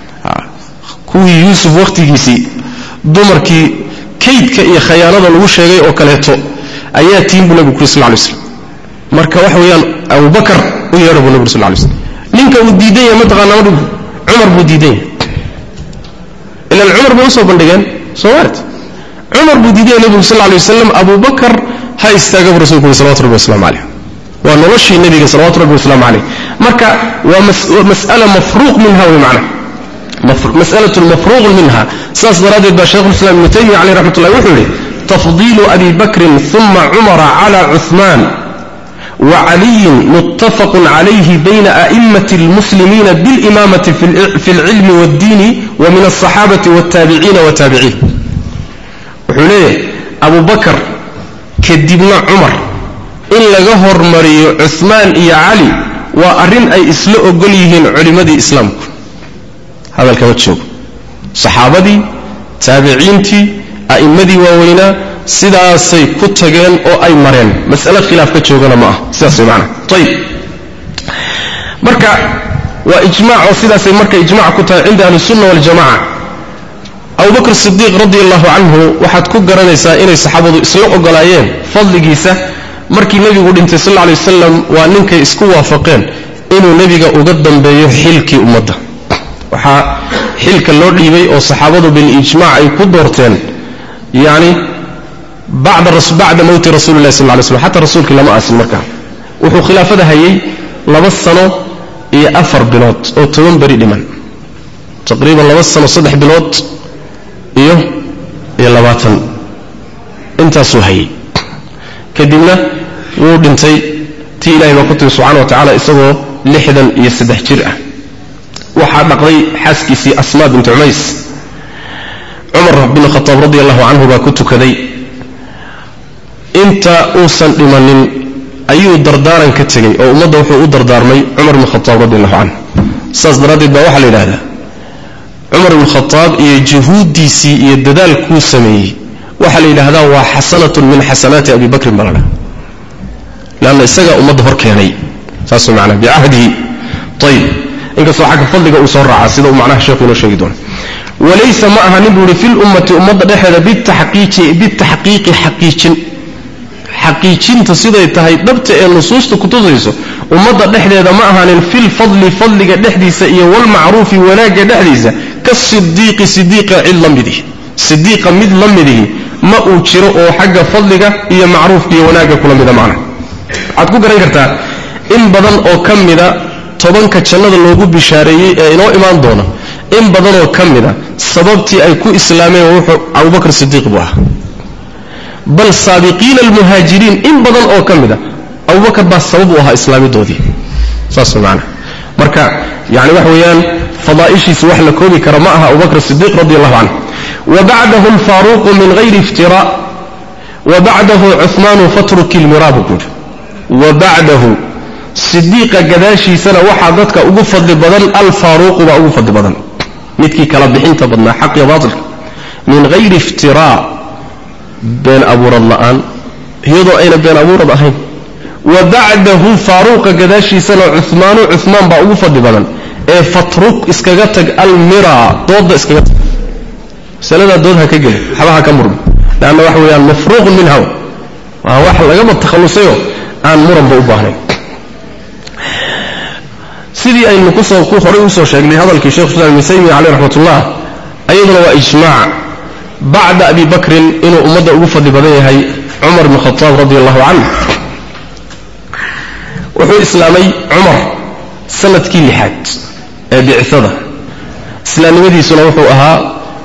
kuwii yuusuf wakhtigiisii dumarkii kaydka iyo khayaanada lagu sheegay oo kaleeto ayaa tiin buu nebigu kuri sal lay slam marka waxa weeyaan abubakar u yeedha buu nebigu sal lay slam ninka uu diidan yahay mataqaana madhigu cumar buu diidan yahay ilan cumar bay usoo bandhigeen soo maart cumar buu diidan yahay nebigu sal lay wasalam abubakar ha istaaga buu rasulku uri salawatu rabbi waslamu calayh waa noloshii nebiga salawatu rabbi wasalaamu calayh marka waa mas'ala mafruuq minha wey macna mas'alat mafruuq minha saas daraaddeed baa shaykhulislam ibnu taymiya caleyh raxmat ullahi wuxuu yidhi tafdiilu abi bakrin uma cumara cala cuثmaan wacaliyin muttafaqun calayhi bayna a'immati اlmuslimiina biاlimaamati fi اlcilmi wاddiini wa min aلصaxaabati wاtaabiciina wataabiciin wuxuu leeyahay abu bakar kadibna cumar in laga hormariyo cuثmaan iyo cali waa arrin ay isla ogol yihiin culimmadii islaamku hadalkama joogo saxaabadii taabiciintii a'immadii waaweynaa sidaasay ku tageen oo ay mareen mas'ale khilaaf ka joogana ma ah sidaas way macana ayib marka waa ijmac oo sidaasay marka ijmac ku tahay cinda ahli sunna waljamaca abubakr sidiiq radi allahu canhu waxaad ku garanaysaa inay saxaabadu isla ogolaayeen fadligiisa markii nebigu dhintay sal alla lay wasalam waa ninkay isku waafaqeen inuu nebiga uga dambeeyo xilkii ummadda waxaa xilka loo dhiibay oo saxaabadu bilijmac ay ku doorteen yani bacda mowti rasuli lahi sal ly slm xataa rasuulkii lama aasin markaa wuxuu khilaafada hayay laba sano iyo afar bilood oo toban beri dhiman taqriiban laba sano saddex bilood iyo iyo labaatan intaasuu hayay kadibna wuu dhintay tii ilahay baa ku timi subxana wa tacala isagoo lixdan iyo saddex jir ah waxaa dhaqday xaaskiisii asmaa bint cumays cumar bin khataab radi allahu canhu baa ku tukaday inta uusan dhimanin ayuu dardaaran ka tegey oo ummadda wuxuu u dardaarmay cumar bn khataab radi allahu canhu saas daraaddeed baa waxaa la yidhahdaa cumar bn khataab iyo juhuuddiisii iyo dadaalkuu sameeyey waxaa la yidhaahdaa waa xasanatun min xasanaati abi bakrin baa la dhaha leanna isagaa ummadda hor keenay saas manaa bicahdihi ayib inkastoo xagga fadliga uu soo raaca sida uu macnaha sheekhu inoo sheegi doono walaysa ma aha nin buu ihi fi lummati ummadda dhexeeda bitaxqiiqi xaqiijin xaqiijinta siday tahay dhabta ee nusuusta kutusayso ummadda dhexdeeda ma ahaanin filfadli fadliga dhexdiisa iyo walmacruufi wanaagga dhexdiisa kasidiiqi sidiiqa cid la midihi sidiiqa mid la midihi ma uu jiro oo xagga fadliga iyo macruufka iyo wanaagga kula mida macna waxaad ku garan kartaa in badan oo ka mida tobanka jannada loogu bishaareeyey ee inoo imaan doona in badanoo ka mida sababtii ay ku islaameen wuxuu abubakr sidiiq buu ahaa bal saabiqiina almuhaajiriin in badan oo ka mida abubakar baa sabab u ahaa islaamidoodii saas maana marka yani waxa weeyaan fadaa'ishiisa wax la koobi kara ma aha abubakr sidiiq radi allahu canhu wa bacdahu alfaaruqu min hayri iftira wa bacdahu cuhmaanu fatruki lmiraabu buuri wa bacdahu sidiiqa gadaashiisana waxaa dadka ugu fadli badan alfaaruuqu baa ugu fadli badan midkii kala bixinta badnaa xaq iyo baatilka min hayri iftiraa been abuurad la'aan iyadoo ayna been abuurad ahayn wa bacdahu faaruuqa gadaashiisana cumaanu cumaan baa ugu fadli badan ee fatruk iskaga tag almira dooda iskaga tag masaladaa dood ha ka gelin waxba ha ka murmi leanna waxa weeyaan mafruuqun minha waa wax lagaba takhallusayoo aan muranba u baahnayn sidii aynu kusoo ku horay usoo sheegnay hadalkii shekhu islam ibn taymiya caleyh raxmatullah ayaduna waa ijmaac bacda abi bakrin inuu ummadda ugu fadli badan yahay cumar bn khataab radi allahu canh wuxuu islaamay cumar sanadkii lixaad ee bicada islaamnimadiisuna wuxuu ahaa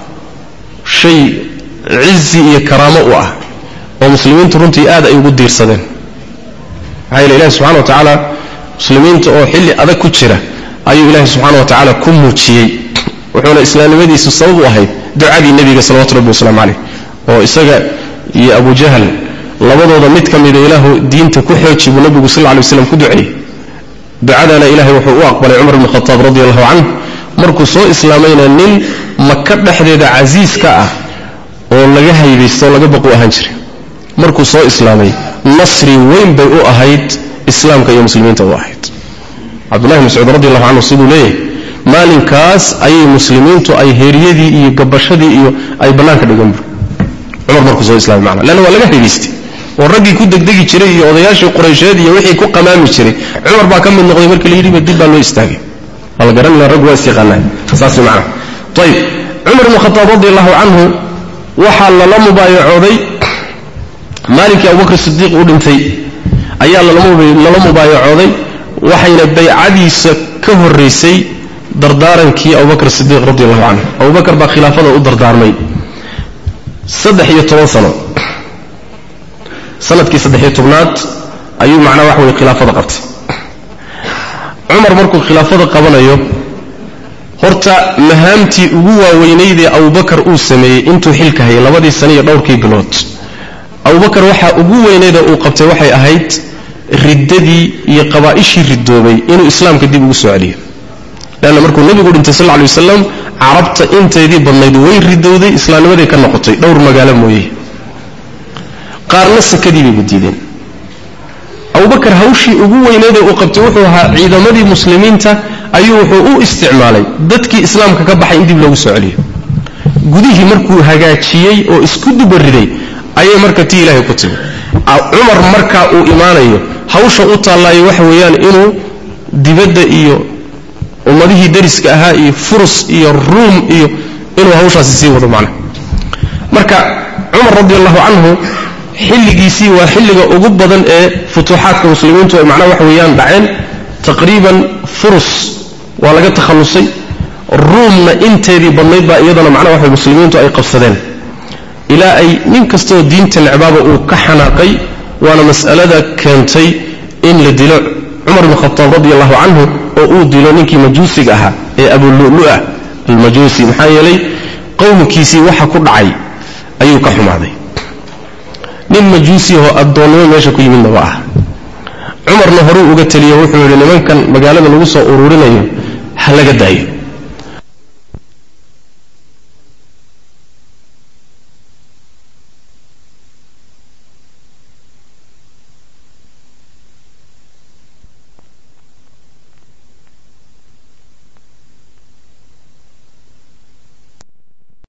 shay cizi iyo karaamo u ah oo muslimiintu runtii aad ay ugu diirsadeen maxaa yeele ilahi subxana wa tacaala muslimiinta oo xilli adag ku jira ayuu ilaahi subxaana wa tacaala ku muujiyey wuxuuna islaamnimadiisu sabab u ahayd ducadii nebiga salawatu rabbi wasalaamu caleyh oo isaga iyo abu jahal labadooda mid ka mida ilaahu diinta ku xooji buu nebigu sal lla lay waslam ku duceeyey ducadana ilahay wuxuu u aqbalay cumar bn khataab radi allahu canh markuu soo islaamayna nin maka dhexdeeda casiis ka ah oo laga haybaysto oo laga baqu ahaan jiray markuu soo islaamay nasri weyn bay u ahayd islaamka iyo muslimiinta u ahayd cabdullahi mascuud radi allahu canhu siduu leeyahay maalinkaas ayay muslimiintu ay heeryadii iyo gabashadii iyo ay bannaanka dhigan bur cumar markuu soo islaamay macna leanna waa laga haybaystay oo raggii ku degdegi jiray iyo odayaashii quraysheed iyo wixii ku qamaami jiray cumar baa ka mid noqday markii la yidhiba dib baa loo istaagay waa la garanaya raggu waa isyaqaanaa saas macna ayib cumar ibn khataab radi allahu canhu waxaa lala mubaayacooday maalinkii abubakr sidiiq uu dhintay ayaa lala mubaayacooday waxayna baycadiisa ka horaysay dardaarankii abubakr sidiiq radi allahu canhu abubakar baa khilaafada u dardaarmay saddex iyo toban sano sanadkii saddex-iyo tobnaad ayuu macnaa wax weye khilaafada qabtay cumar markuu khilaafada qabanayo horta mahaamtii ugu waaweynaydee abubakar uu sameeyey intuu xilka hayay labadii sano iyo dhowrkii bilood abubakar waxaa ugu weynaydee uu qabtay waxay ahayd riddadii iyo qabaa'ishii ridoobay inuu islaamka dib ugu soo celiyo leanna markuu nebigu dhintay sal lla lay wasalam carabta inteedii badnayd way ridowday islaamnimaday ka noqotay dhowr magaalo mooye qaarna sakadii bayba diideen abubakar hawshii ugu weyneedee uu qabtay wuxuu ahaa ciidamadii muslimiinta ayuu wuxuu u isticmaalay dadkii islaamka ka baxay in dib loogu soo celiyo gudihii markuu hagaajiyey oo isku dubariday ayay marka tii ilaahay ku timi cumar markaa uu imaanayo hawsha u taallaayo waxa weeyaan inuu dibadda iyo ummadihii dariska ahaa iyo furus iyo ruum iyo inuu hawshaasi sii wado macna marka cumar radi allahu canhu xilligiisii waa xilliga ugu badan ee futuuxaadka muslimiintu ay macnaha waxa weeyaan dhaceen taqriiban furus waa laga takhallusay ruumna inteedii badnayd baa iyadana macnaha waxa muslimiintu ay qabsadeen ilaa ay nin kastoo diinta necbaaba uu ka xanaaqay waana mas'alada keentay in la dilo cumar bn khataab radi allahu canhu oo uu dilo ninkii majuusiga ahaa ee abululu'ah almajuusi maxaa yeelay qowmkiisii waxa ku dhacay ayuu ka xumaaday nin majuusi oo addoonnimo meesha ku yimidna ma ah cumarna horuu uga teliyo wuxuu yidhi nimankan magaalada lagu soo ururinayo ha laga daayo